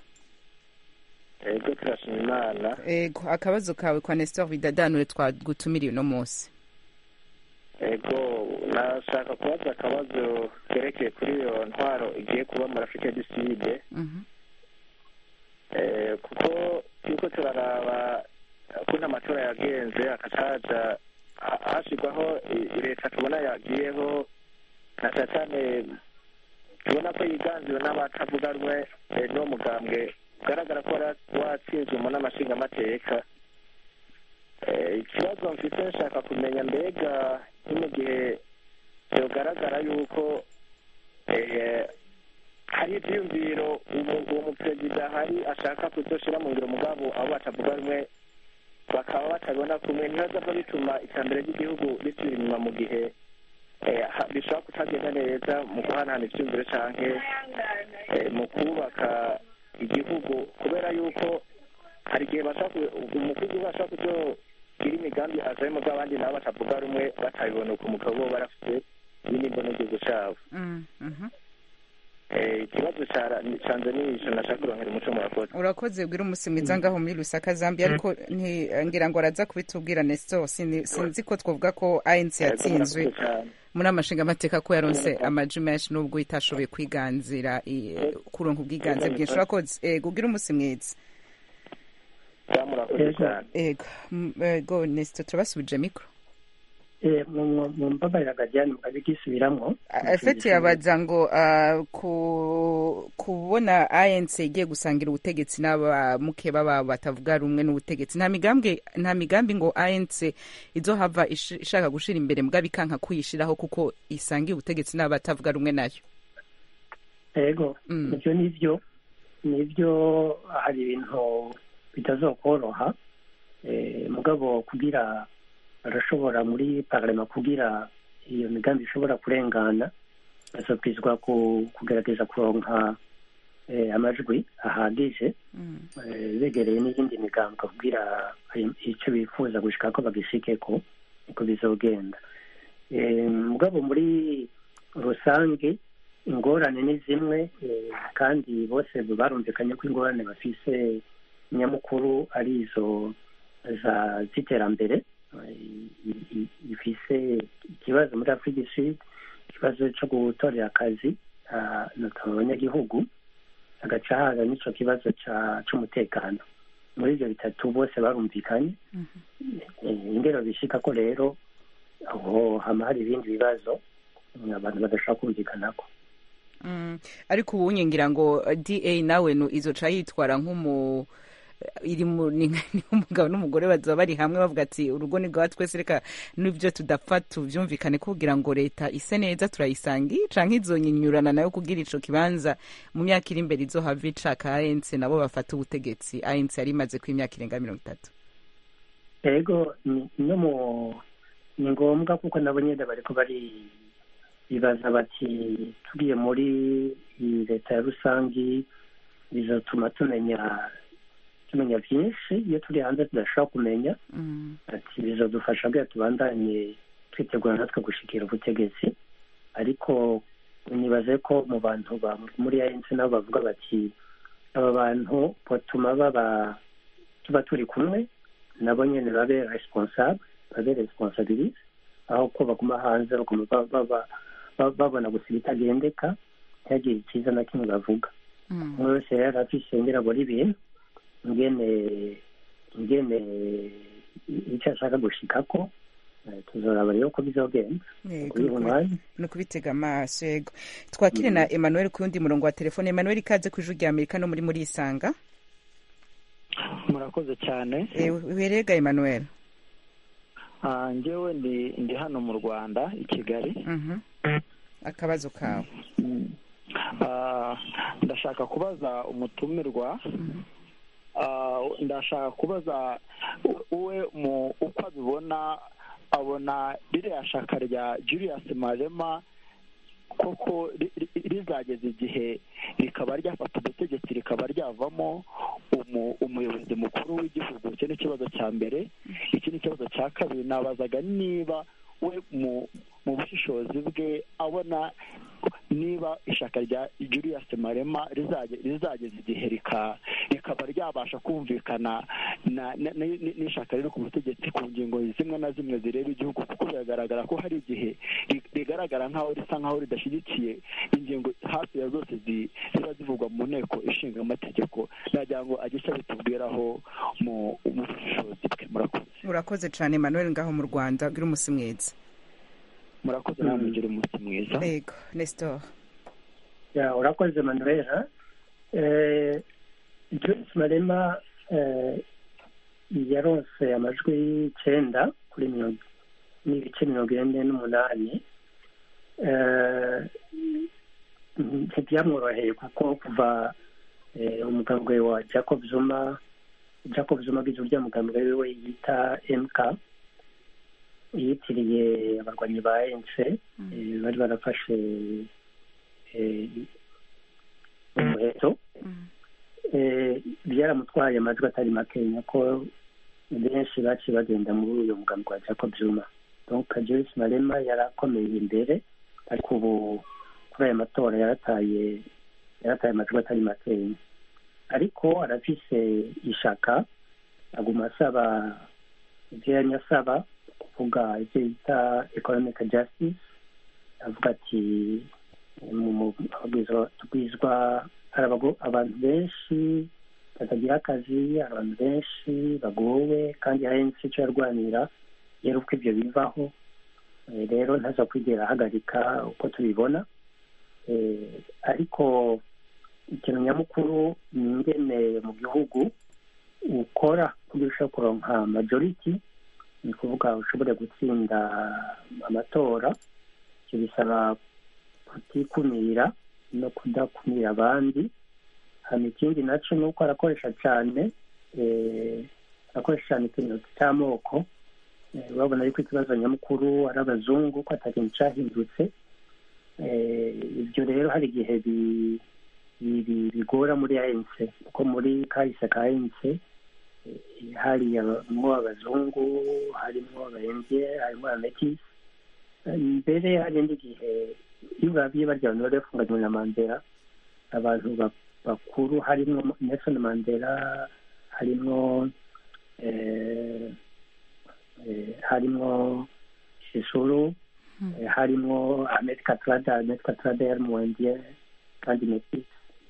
ego turashima imana ego akabazo kawe kwa nestor bidadanure twagutumiriye uno munsi ego nashaka kubaza akabazo kerekeye kuri iyo ntwaro igiye kuba muri afurika du sud Mhm. Eh, kuko turiko turaraba ukuntu amatora yagenze akacaja ha- hashirwaho i- leta tubona yagiyeho na cane cane tubona ko yiganziwe n'abatavuga rumwe eh, n'uwo mugambwe ugaragara ko wara- watsinzwe mu nama nshingamateka Eh, ikibazo mfite nshaka kumenya mbega ni mu gihe byogaragara yuko eh, hari ivyiyumviro umu- uwo muperezida hari ashaka kuzoshira mu ngiro mugabo abo batavuga rumwe bakaba batabona kumwe ntibazava bituma iterambere ry'igihugu risubira inyuma mu gihe eh, ha- bishobora kutagenda neza mu guhanahana ivyiyumviro canke eh, mu kubaka igihugu kubera yuko hari igihe bashaka ku- umukuru w'igihugu ashaka kuzogira imigambi azaye mugabo abandi nabo batavuga rumwe batabibona uko umugabo bo barafite ibindi mbona igihugu cabo Mm, mhm. Eh, ikibazo cara- canje ni ico nashaka kuronkera umuco murakoze urakoze ubwira umunsi mwiza ngaho muri rusaka zambia ariko nti- ngira ngo araza kubitubwira nestor Sini- sinzi ko twavuga ko anc yatsinzwe Ego, murakoze cane. muri amashinga amateka ko yaronse amaji menshi n'ubwo itashoboye kwiganzira i- kuronka ubwiganze bwinshi urakoze ego ubwira umunsi mwiza Ja, murakoze Ego. cane ego M- ego nestor turabasubije mikoro Eh, mu- mu- mu mbabarira gajyane mukabigisubiramo afeti yabaza ngo ah, ku- kubona anc igiye gusangira ubutegetsi n'abamukeba babo batavuga rumwe n'ubutegetsi nta migambi nta migambi ngo anc izohava ish- ishaka gushira imbere mbwa bikanka kuyishiraho kuko isangiye ubutegetsi n'abatavuga rumwe nayo ego Mm. ibyo nivyo nivyo hari ibintu bitazokoroha eh, mugabo kugira barashobora muri parlema kugira iyo migambi ishobora kurengana bazobwizwa ku- kugerageza kuronka eh, amajwi ahagije Mm. eh, begereye n'iyindi migambwe kugira ayo- ico bifuza gushika ko bagishikeko niko bizogenda Eh, mugabo muri rusange ingorane ni zimwe eh, kandi bose barumvikanye ko ingorane bafise nyamukuru ari izo za z'iterambere eh, i- i- ifise ikibazo muri afurika du sud ikibazo co gutorera akazi ah, notama abanyagihugu hagaca haza n'ico kibazo ca- c'umutekano muri ivyo bitatu bose barumvikanye Eh, ingero bishika ko rero aho hama hari ibindi bibazo mm, abantu badashobora kumvikanako Mm. ariko ubu ngira ngo da nawe nu izoca yitwara nk'umu iri mu ni ni nk'umugabo n'umugore bazaba bari hamwe bavuga ati urugo ni rwa twese reka n'ibyo tudapfa tubyumvikane kugira ngo leta ise neza turayisangi canke izonyinyurana nayo kugira ico kibanza mu myaka iri imbere izohava icaka ANC nabo bafata ubutegetsi ANC yari imaze ku imyaka irenga mirongo itatu ego ni- no mu ni ngombwa kuko nabo nyine bariko bari bibaza bati tugiye muri iyi leta ya rusangi bizatuma tumenya tumenya byinshi iyo turi hanze tudashobora kumenya Mm. ati bizadufasha kugira tubandanye twitegura natwe gushikira ubutegetsi ariko nibaze ko mu bantu ba muri ANC nabo bavuga bati aba bantu batuma baba tuba turi kumwe nabo nyene babe responsable babe responsabilise aho ko baguma hanze baguma ba- ba- ba- ba- babona gusa ibitagendeka ntihagire icyiza na kimwe bavuga Mm. umwe wese rero afise ngira abona ibintu ingene ingene icyo ashaka gushikako eh, tuzoraba rero ko bizogenda Yego, kubiha nukubi- umwanya ni ukubitega amaso yego twakire na emmanuel ku yundi murongo wa telefone emmanuel ikaze ku ijwi rya amerika no muri muri isanga murakoze cyane Eh, uherega emmanuel Ah, njyewe ndi ndi hano mu rwanda i kigali Mhm. akabazo kawe Mm. Ah, ndashaka kubaza umutumirwa Ah, ndashaka kubaza we mu uko abibona abona ririya shaka rya julius marema koko ri- ri- rizageza igihe rikaba ryafata ubutegetsi rikaba ryavamo umu- umuyobozi mukuru w'igihugu icyo ni ikibazo cya mbere iki ni ikibazo cya kabiri nabazaga niba we mu mu bushishozi bwe abona niba ishaka rya julius marema rizage- rizageza igihe rika- rikaba ryabasha kumvikana na- na- na- n'ishaka riri ku butegetsi ku ngingo zimwe na zimwe zireba igihugu kuko biragaragara ko hari igihe ri- rigaragara nk'aho risa nk'aho ridashyigikiye ingingo hafi ya zose zi- ziba zivugwa mu nteko ishinga amategeko nagira ngo agire icyo abitubwiraho mu mu bushishozi bwe murakoze urakoze cyane emmanuel ngaho mu rwanda gira umunsi mwiza murakoze nawe mugire umunsi mwiza yego nestor ya urakoze manuela eh, joyce marema eh, yaronse amajwi icenda kuri mirongo n'ibice mirongo ine n'umunani Eh, ntibyamworoheye kuko kuva eh, umugambwe wa jacob zuma jacob zuma agize urya mugambwe wiwe yita mk yitiriye abarwanyi ba ANC eh, bari barafashe eh, umuheto Eh, byaramutwaye amajwi atari makenya ko benshi baciye bagenda muri uyu mugambi wa jacob zuma donc joyce marema yarakomeye imbere ariko ubu kuri aya matora yarataye yarataye amajwi atari makenya ariko arafise ishaka aguma asaba ibyo yari asaba kuvuga ibyo bita economic justice avuga ati mu- mu- ababwizwa- tubwizwa hari abago- abantu benshi batagira akazi hari abantu benshi bagowe kandi hari n'icyo yarwanira rero uko ibyo bivaho Eh, rero ntaza kwigera ahagarika uko tubibona Eh, ariko ikintu nyamukuru ni ingene mu gihugu ukora kugira ushobora kuronka majority ni ukuvuga ushobore gutsinda amatora ibyo bisaba kutikumira no kudakumira abandi hano ikindi nacyo ni uko arakoresha cyane eh, arakoresha cyane ikintu cy'amoko Eh, urabona yuko ikibazo nyamukuru ari abazungu ko atakintu cyahindutse Eh, ibyo rero hari igihe bi- bi- bi- bigora muri ANC kuko muri kahise ka ANC eh, harimo abazungu harimo abayembye harimo abametisi mbere hari indi gihe iyo urabiye barya abantu bari bafunganywe na mandela abantu ba- bakuru harimo nelson mandela harimo eh, eh, harimo shisuru eh, harimo ahmed katrada ahmed katrada yari umuwendiye kandi metisi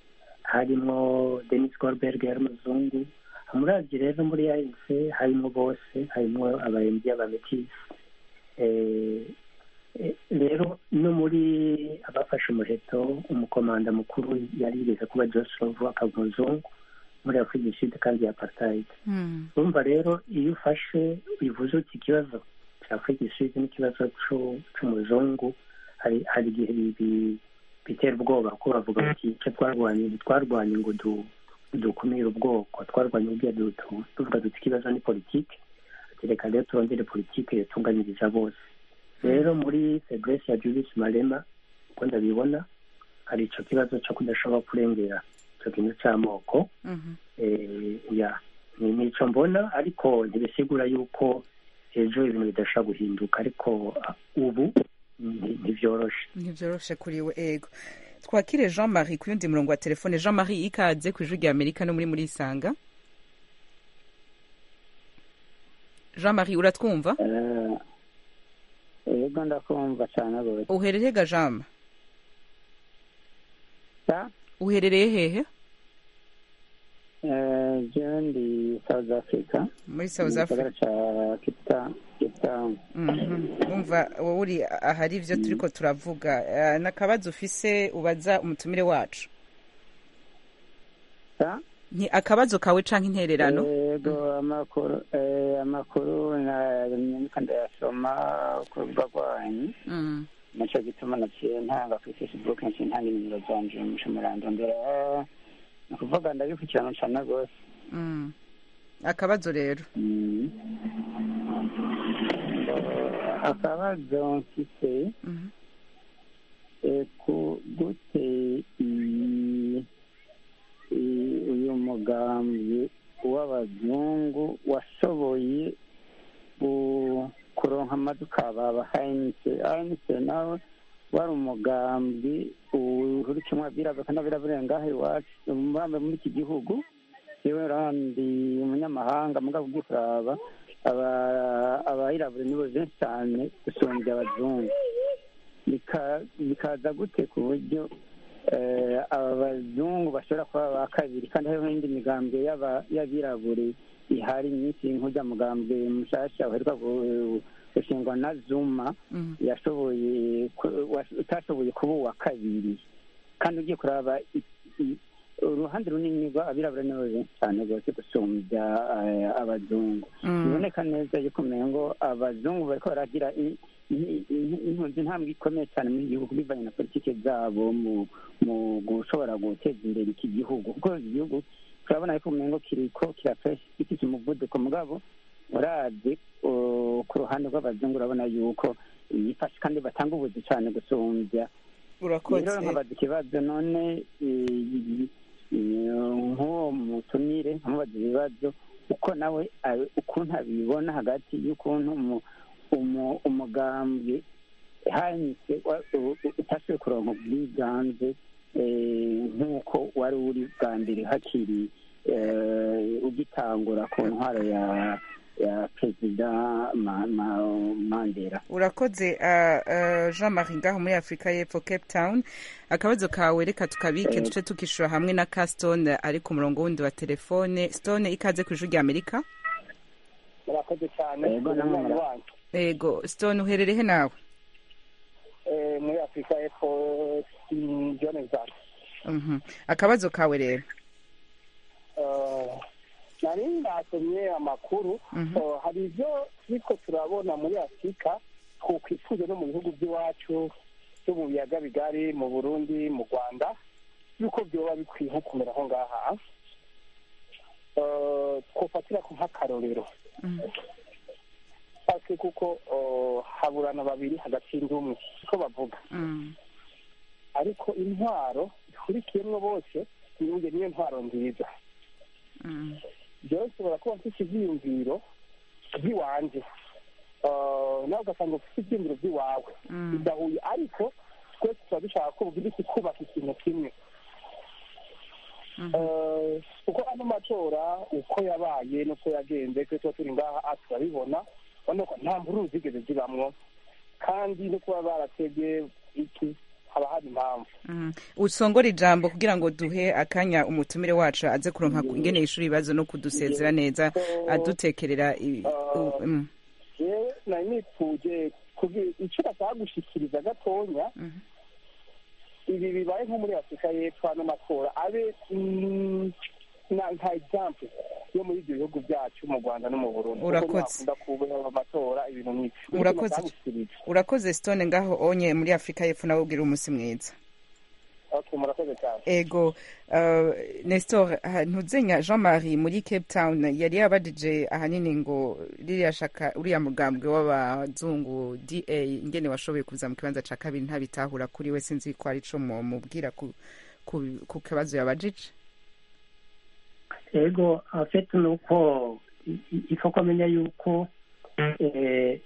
harimo denis gorberg yari umuzungu muravye rero muri ANC harimo bose harimo abayembye abametisi eh, Eh, rero no muri abafashe umuheto umukomanda mukuru yari yigeze kuba joseph akaba umuzungu muri afurika du sud kandi ya apartheid Mm. urumva rero iyo ufashe ubivuze uti ikibazo cya afurika du sud n'ikibazo c'u- c'umuzungu hari hari igihe bi- bi- bitera ubwoba ko bavuga bati icyo twarwanye ntitwarwanye ngo du- dukumire ubwoko twarwanye ubwiya tuvuga duti ikibazo ni politike ati reka rero turongere politike yatunganyiriza bose rero muri faiblesse ya Julius Malema uko ndabibona hari ico kibazo cyo kudashobora kurengera ico kintu c'amoko Mhm. eh, ya ni nico mbona ariko ntibisigura yuko ejo ibintu bidashobora guhinduka ariko ah, ubu nti- ntivyoroshe ntibyoroshe kuri we ego twakire jean marie ku yundi murongo wa telefone jean marie ikaze ku ijwi rya amerika no muri muri isanga jean marie uratwumva yego ndakumva cyane rwose uherereye ga jama sa uherereye hehe eh, jewe ndi south africa muri south mu gisagara africa ca Cape Town- Cape Town Mhm. wumva wowe uri ahari ivyo turiko turavuga Eh, n'akabazo ufise ubaza umutumire wacu sa nti akabazo kawe canke intererano yego amakuru eh, amakuru nanyuka ndayasoma ku rubuga rwanyu Mm. naco gituma naciye ntanga kuri facebook naciye ntanga inimero zanje muca murandondera ni ukuvuga ndabikurikirana cane rwose Mm. akabazo rero Mm. Eh, akabazo mfise Mhm. eh, ku gute iyi- iyi- uyu mugambi w'abazungu washoboye ku- kuronka amaduka baba hanitse hanitse nawe wari umugambi uhurikimwe abirabura kandi abirabura ngaha iwacu murambe muri iki gihugu yewe randi umunyamahanga mugabo ugiye kuraba aba- abayirabura nibo benshi cyane gusumbya abazungu Bika- bikaza gute ku buryo eh, aba bazungu bashobora kuba ba kabiri kandi hariho n'indi migambwe y'aba- y'abirabure ihari myinshi nk'ujya mugambwe mushasha uheruka gu- gushingwa na zuma Mm. yashoboye ku- wa- utashoboye kuba uwa kabiri kandi ugiye kuraba i- i- uruhande runini rw'abirabura nibo benshi cyane rwose gusumbya eh, abazungu Mm. biboneka neza yuko umengo abazungu bariko baragira i- i- i- inkunzi intambwe ikomeye cyane muri iki gihugu bivanye na politike zabo mu mu gushobora guteza imbere iki gihugu kuko iki gihugu turabona yuko umengo kiriko kirafashe gifite umuvuduko mugabo uravye uh, ku ruhande rw'abazungu urabona yuko yifashe kandi batanga ubuzi cyane gusumbya urakoze rero nkabaza ikibazo none eh, eh, nk'uwo mutumire nkamubaza ibibazo uko nawe abe- ukuntu abibona hagati y'ukuntu umu- umu- umugambi hanyise wa- u- u- utashoboye kuronka ubwiganze eh, nk'uko wari uri bwa mbere hakiri eh, ugitangura ku ntwaro ya ya perezida Ma- Ma- mandela urakoze uh, uh, jean marie ngaho muri afurika y'epfo cape town akabazo kawe reka tukabike Eh. duce tukishura hamwe na ka stone ari ku murongo wundi wa telefone stone ikaze ku ijwi rya amerika murakoze cyane Yego, namwe umwana mura- wanyu ego stone uhererehe nawe Eh, muri afurika y'epfo mm, johannesburg Mhm. akabazo kawe rero Eh, nari nasomye amakuru Mhm. Eh, hari ibyo turiko turabona muri afurika twokwifuza no mu bihugu by'iwacu byo mu biyaga bigari mu burundi mu rwanda yuko byoba bikwiye nko kumera aho ngaha Eh, twofatira ku nk'akarorero Mhm. ase kuko eh, haburana babiri hagati y'indumwe siko bavuga Mm. ariko intwaro ihurikiyemwo bose niyo niyo ntwaro nziza Mm. jewe nshobora kuba mfite ivyiyumviro vy'iwanje Eh, nawe ugasanga ufite ivyiyumviro vy'iwawe Mm. bidahuye ariko twese tuba dushaka ko bugira iki kubaka ikintu kimwe Mhm. Eh, kuko ano matora uko yabaye n'uko yagenze twe tuba turi ngaha ah, turabibona urabona ko nta mvururu zigeze zibamwo kandi no kuba baratebye iki haba hari impamvu Mm. usongora ijambo kugira ngo duhe akanya umutumire wacu aze kuronka ingene yishura ibibazo no kudusezera neza adutekerera i- u- mm. yewe nari nipfuje kugira icyo bashaka gushikiriza gatonya Mhm. ibi bibaye nko muri afurika y'epfo ano matora abe mm, na- nka example yo muri ibyo bihugu byacu mu rwanda no mu burundi kuko Urakoze. ntihakunda kuba amatora ibintu nk'ibi Urakoze. urakoze stone ngaho onye muri afurika y'epfo nawe ubwira umunsi mwiza okay murakoze cyane ego uh, nestor ha- ntuzenya jean marie muri cape town yari yabajije ahanini ngo ririya shaka uriya mugambwe w'abazungu da ingene washoboye kuza mu kibanza ca kabiri ntabitahura kuri we sinzi ko ari co mubwira ku, ku, ku kibazo yabajije ego afite ni uko i- i- ifa ko amenya yuko eh,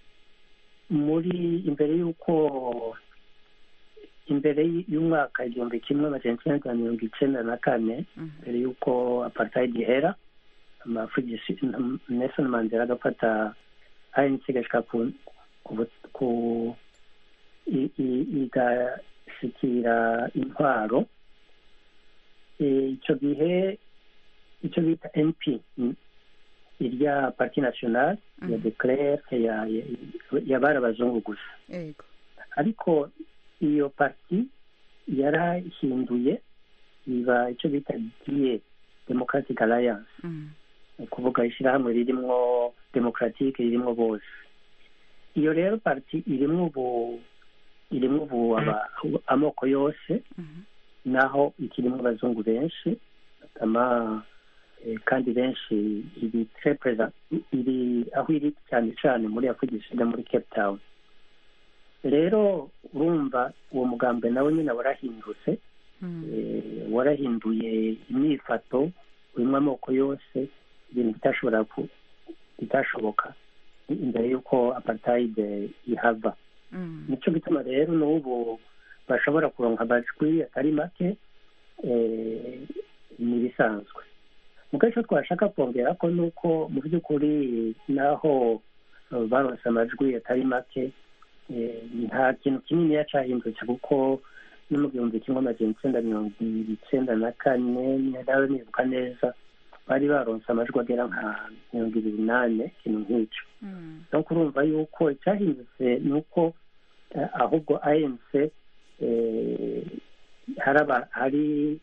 muri imbere y'uko imbere y- y'umwaka igihumbi kimwe amajana icyenda na mirongo icyenda na kane mbere y'uko apartheid ihera amafugisi nelson mandela agafata anc igashika ku ku- ku i- i- igashikira intwaro Eh, icyo gihe icyo bita np mm, irya parti nationale ya declare ya- ya- yabari abazungu gusa ego ariko iyo parti yarahinduye iba icyo bita da democratic alliance Mhm. ni ukuvuga ishyirahamwe ririmwo demokaratike ririmwo bose iyo rero parti irimwo ubu irimwo ubu aba- amoko yose Mhm. naho ikirimo abazungu benshi ama eh, kandi benshi iri très présent iri aho iri cyane cyane muri afurika du Sud muri cape town rero urumva uwo mugambwe nawe nyine warahindutse Mhm. eh, warahinduye imyifato urimo amoko yose ibintu bitashobora ku- bitashoboka imbere y'uko apartheid ihava Mhm. nicyo gituma rero n'ubu bashobora kuronka amajwi atari make eh, ni ibisanzwe muko icyo twashaka kongera ko ni uko mu by'ukuri naho eh, baronse amajwi atari make eh, nta kintu kinini cyahindutse kuko no mu gihumbi kimwe amajana icyenda mirongo icyenda na kane nawe nibuka neza bari baronse amajwi agera nka mirongo ibiri n'ane ikintu nk'icyo Mhm. no kurumva yuko icyahindutse ni uko eh, ahubwo anc eh, hari aba- hari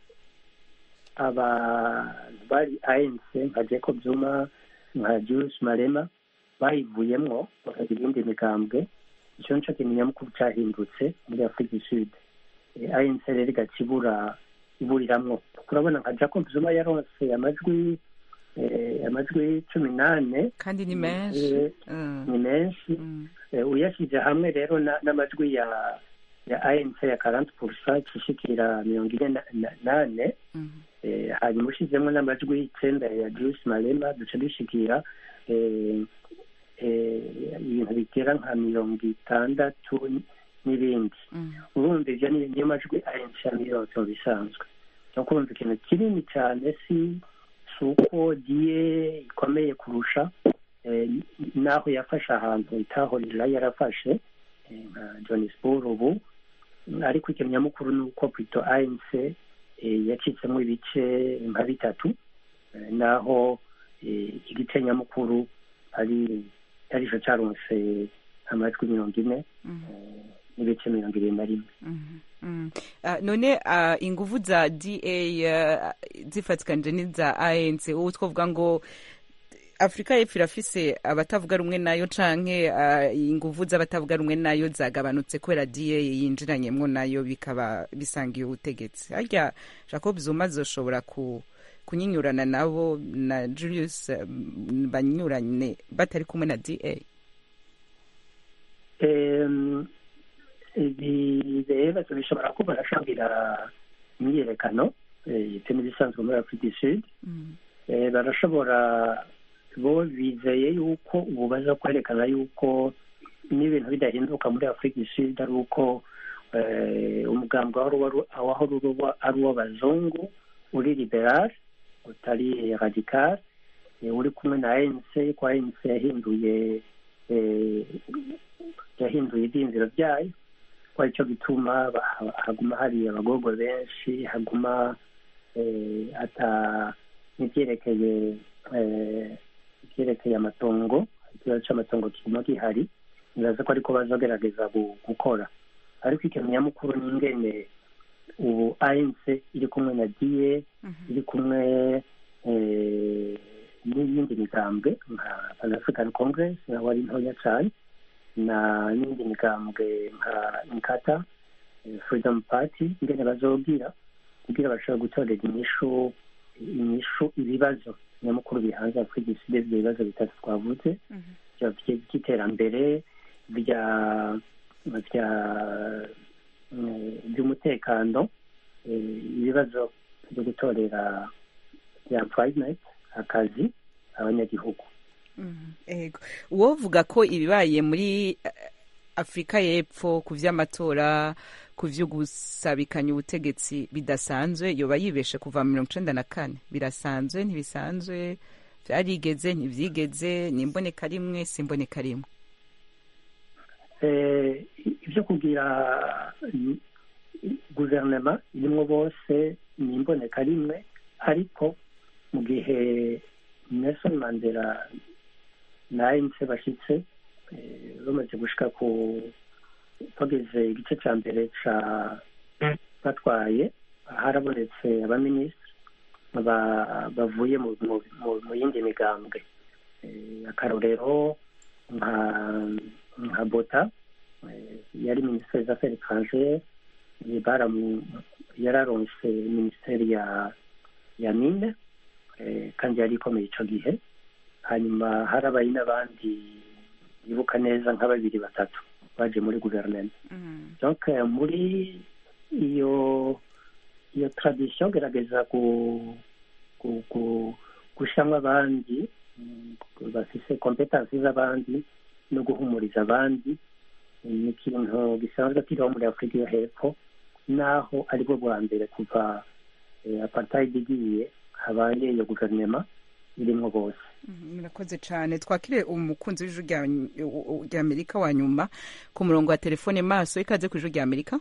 abantu bari anc nka jacob zuma nka julius malema bayivuyemwo bakagira iyindi migambwe icyo nicyo kintu nyamukuru cyahindutse muri afurika du sud Eh, anc rero igaca ibura iburiramwo turabona nka jacob zuma yaronse amajwi eh, amajwi cumi n'ane kandi ni menshi Eh, Mhm. ni menshi Mhm. Eh, uyashyize hamwe rero na- n'amajwi ya ya anc ya karanti purusa ishikira mirongo ine na- na- nane Mhm. Eh, hanyuma ushyizemo n'amajwi icyenda ya juice malema duca dushikira eh, eh, ibintu bigera nka mirongo itandatu n'ibindi Mhm. urumva ibyo ni niyo majwi anc yamironse mu bisanzwe no kumva ikintu kinini cyane si si uko diye ikomeye kurusha eh, n'aho yafashe ahantu itahorera yarafashe eh, nka johannesburg ubu ariko ikintu nyamukuru ni uko pito anc eh, yacitsemo ibice nka bitatu eh, naho eh, igice nyamukuru ari arico caronse amajwi mirongo ine Mhm. eh, n'ibice mirongo ibiri na rimwe Mhm. Mhm. Ah, none ah, inguvu za da ah, zifatikanije n'iza anc ubu twavuga ngo afurika y'epfo irafise abatavuga rumwe nayo canke ah, inguvu z'abatavuga rumwe nayo zagabanutse kubera da yinjiranyemwo nayo bikaba bisangiye ubutegetsi harya jacob zuma zoshobora ku kunyinyurana nabo na julius eh, banyurane batari kumwe na da Em, ibi rero bishobora kuba barashabira imyiyerekano eh, ibyo n'ibisanzwe muri afurika du sud Mhm. Eh, barashobora bo bizeye yuko ubu baza kwerekana yuko n'ibintu bidahinduka muri afurika du sud ari uko eh, umugambi wahora wari- wahora uba ari uw'abazungu uri liberal utari radical eh, uri kumwe na anc ko anc yahinduye eh, yahinduye ibyiyumviro byayo ko aricyo gituma ba- haguma hari abagorwa benshi haguma eh, ata n'ibyerekeye eh, ibyerekeye amatongo ikibazo cy'amatongo kiguma gihari nibaza ko ariko bazagerageza gu- gukora ariko ikintu nyamukuru ni ingene ubu anc iri kumwe na diye iri kumwe eh, n'iyindi migambwe nka pan african congress nawe ari ntoya cyane na n'indi migambwe nka inkata eh, freedom party ingene bazobwira kugira bashobora gutorera inyishu inyishu ibibazo nyamukuru bihanze afurika ibyo bibazo bitatu twavuze bya- bya- by'iterambere bya bya eh, by'umutekano eh, ibibazo byo gutorera bya employment akazi abanyagihugu ego uwovuga ko ibibaye muri eh, afurika y'epfo ku vy'amatora ku vyo gusabikanya ubutegetsi bidasanzwe yoba yibeshe kuva mu mirongo icenda na kane birasanzwe ntibisanzwe vyarigeze ntivyigeze ni imboneka rimwe si imboneka rimwe Eh, ibyo kugira mm, guverinoma irimwo bose ni imboneka rimwe ariko mu gihe nelson mandela na anc bashitse eh, bamaze gushika ku bageze igice cya mbere ca batwaye harabonetse abaminisitiri ba- bavuye mu mu- mu- mu yindi migambwe Eh, akarorero nka nka bota eh, yari minisiteri des affaires étrangères eh, baramu yararonse minisiteri ya ya mine eh, kandi yari ikomeye ico gihe hanyuma harabaye n'abandi bibuka neza nka babiri batatu baje muri guverinoma donc eh, muri iyo iyo tradition gerageza gu gu gu gushyiramo abandi mm, bafise kompetansi z'abandi no guhumuriza abandi ni ikintu gisanzwe kiriho muri afurika yo hepfo naho aribwo bwa mbere kuva eh, apartheid igiye habaye iyo guverinoma irimwo bose Mhm, murakoze cyane twakire umukunzi w'ijwi rya rya amerika wa nyuma ku murongo wa telefone maso ikaze ku ijwi rya amerika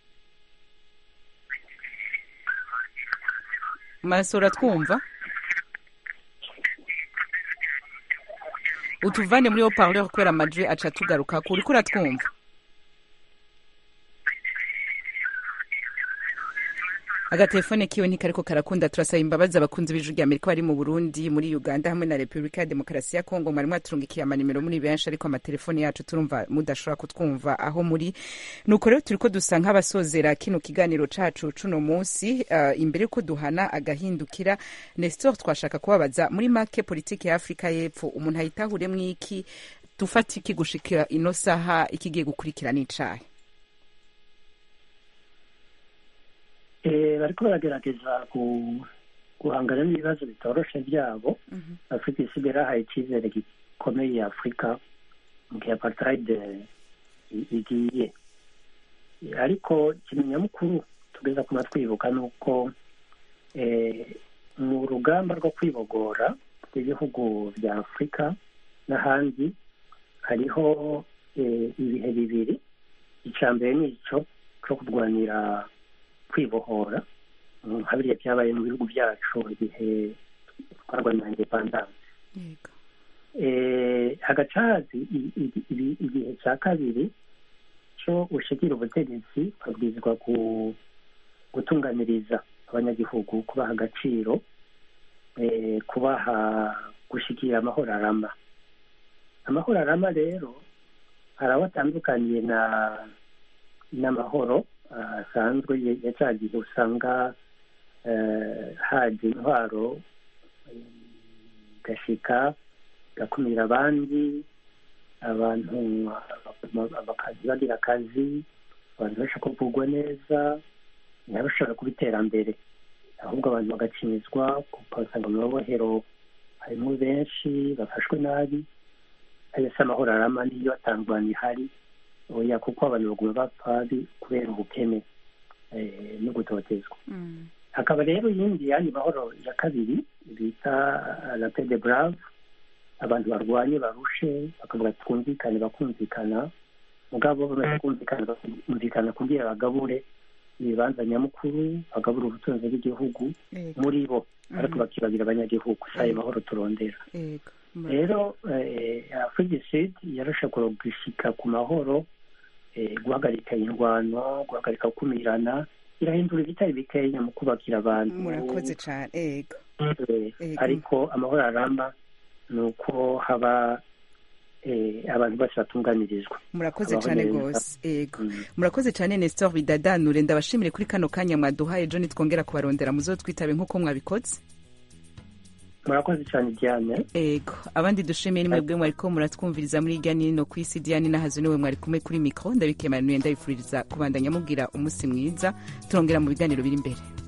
maso uratwumva utuvane muri haut-parleur kubera amajwi aca tugaruka ku uriko uratwumva agatelefone kiwe ntikariko karakunda turasaba imbabazi abakunzi b'ijwi rya amerika bari mu burundi muri uganda hamwe na repubulika ya demokarasi ya kongo mwari mwaturungikiye amanimero muri benshi ariko amatelefone yacu turumva mudashobora kutwumva aho muri nuko rero turiko dusa nk'abasozera kino kiganiro cacu cuno munsi uh, imbere yuko duhana agahindukira nestor twashaka kubabaza muri make politiki ya afurika y'epfo umuntu ayitahuremwo iki dufata iki gushikira ino saha ikigiye gukurikira n'icahe Eh, bariko baragerageza gu- guhangana n'ibibazo bitoroshe byabo afurika isigaye irahaye icyizere gikomeye afurika mu gihe apartheid eh, i- igiye ariko ikintu nyamukuru tugeza kuma twibuka ni uko eh, mu rugamba rwo kwibogora rw'ibihugu bya afurika n'ahandi hariho eh, ibihe bibiri icya mbere ni icyo cyo kurwanira kwibohora mm, nka biriya byabaye mu bihugu byacu igihe twarwanira independance yego eh, hagacazi i- i- i- igihe cya kabiri cyo ushikira ubutegetsi babwirizwa ku- gutunganiriza abanyagihugu kubaha agaciro eh, kubaha gushikira amahoro arama amahoro arama rero hari aho atandukaniye na n'amahoro ah, asanzwe ya- ya cya gihe usanga eh, haje intwaro eh, gashika gakumira abandi abantu bakazi bagira akazi abantu bashaka kuvugwa neza ntibashobora kuba iterambere ahubwo abantu bagacinyizwa ugasanga mu mabohero harimo benshi bafashwe nabi ayo si amahoro arama niyo atangwana ihari oya kuko abantu baguma bapfa bi- kubera ubukene eh, no gutotezwa hakaba rero iyindi yandi mahoro ya kabiri bita la paix de brave abantu barwanye barushe bakavuga ati twumvikane bakumvikana mugabo bamaze kumvikana bakumvikana kugira bagabure ibibanza nyamukuru bagabure ubutunzi bw'igihugu yego muri bo ariko bakibagira abanyagihugu si ayo mahoro turondera yego rero afurika sud yarashobora gushika ku mahoro eh, guhagarika indwano guhagarika gukumirana irahindura ibitari bikenya mu kubakira abantu murakoze cane ego Eh, Ego. ariko amahoro aramba ni uko haba eh, abantu bose batunganirizwa murakoze Abaho cane neza. gose ego Mm. murakoze cane nestor bidadanure ndabashimire kuri kano kanya mwaduhaye ejo nitwongera kubarondera muzotwitabe nk'uko mwabikoze murakoze cyane diane ego abandi dushimiye ni mwebwe mwariko muratwumviriza muri irya nino ku isi diane nahazo niwe mwari kumwe kuri mikro ndabikemanuye ndabifuriza kubandanya mubwira umunsi mwiza turongera mu biganiro biri imbere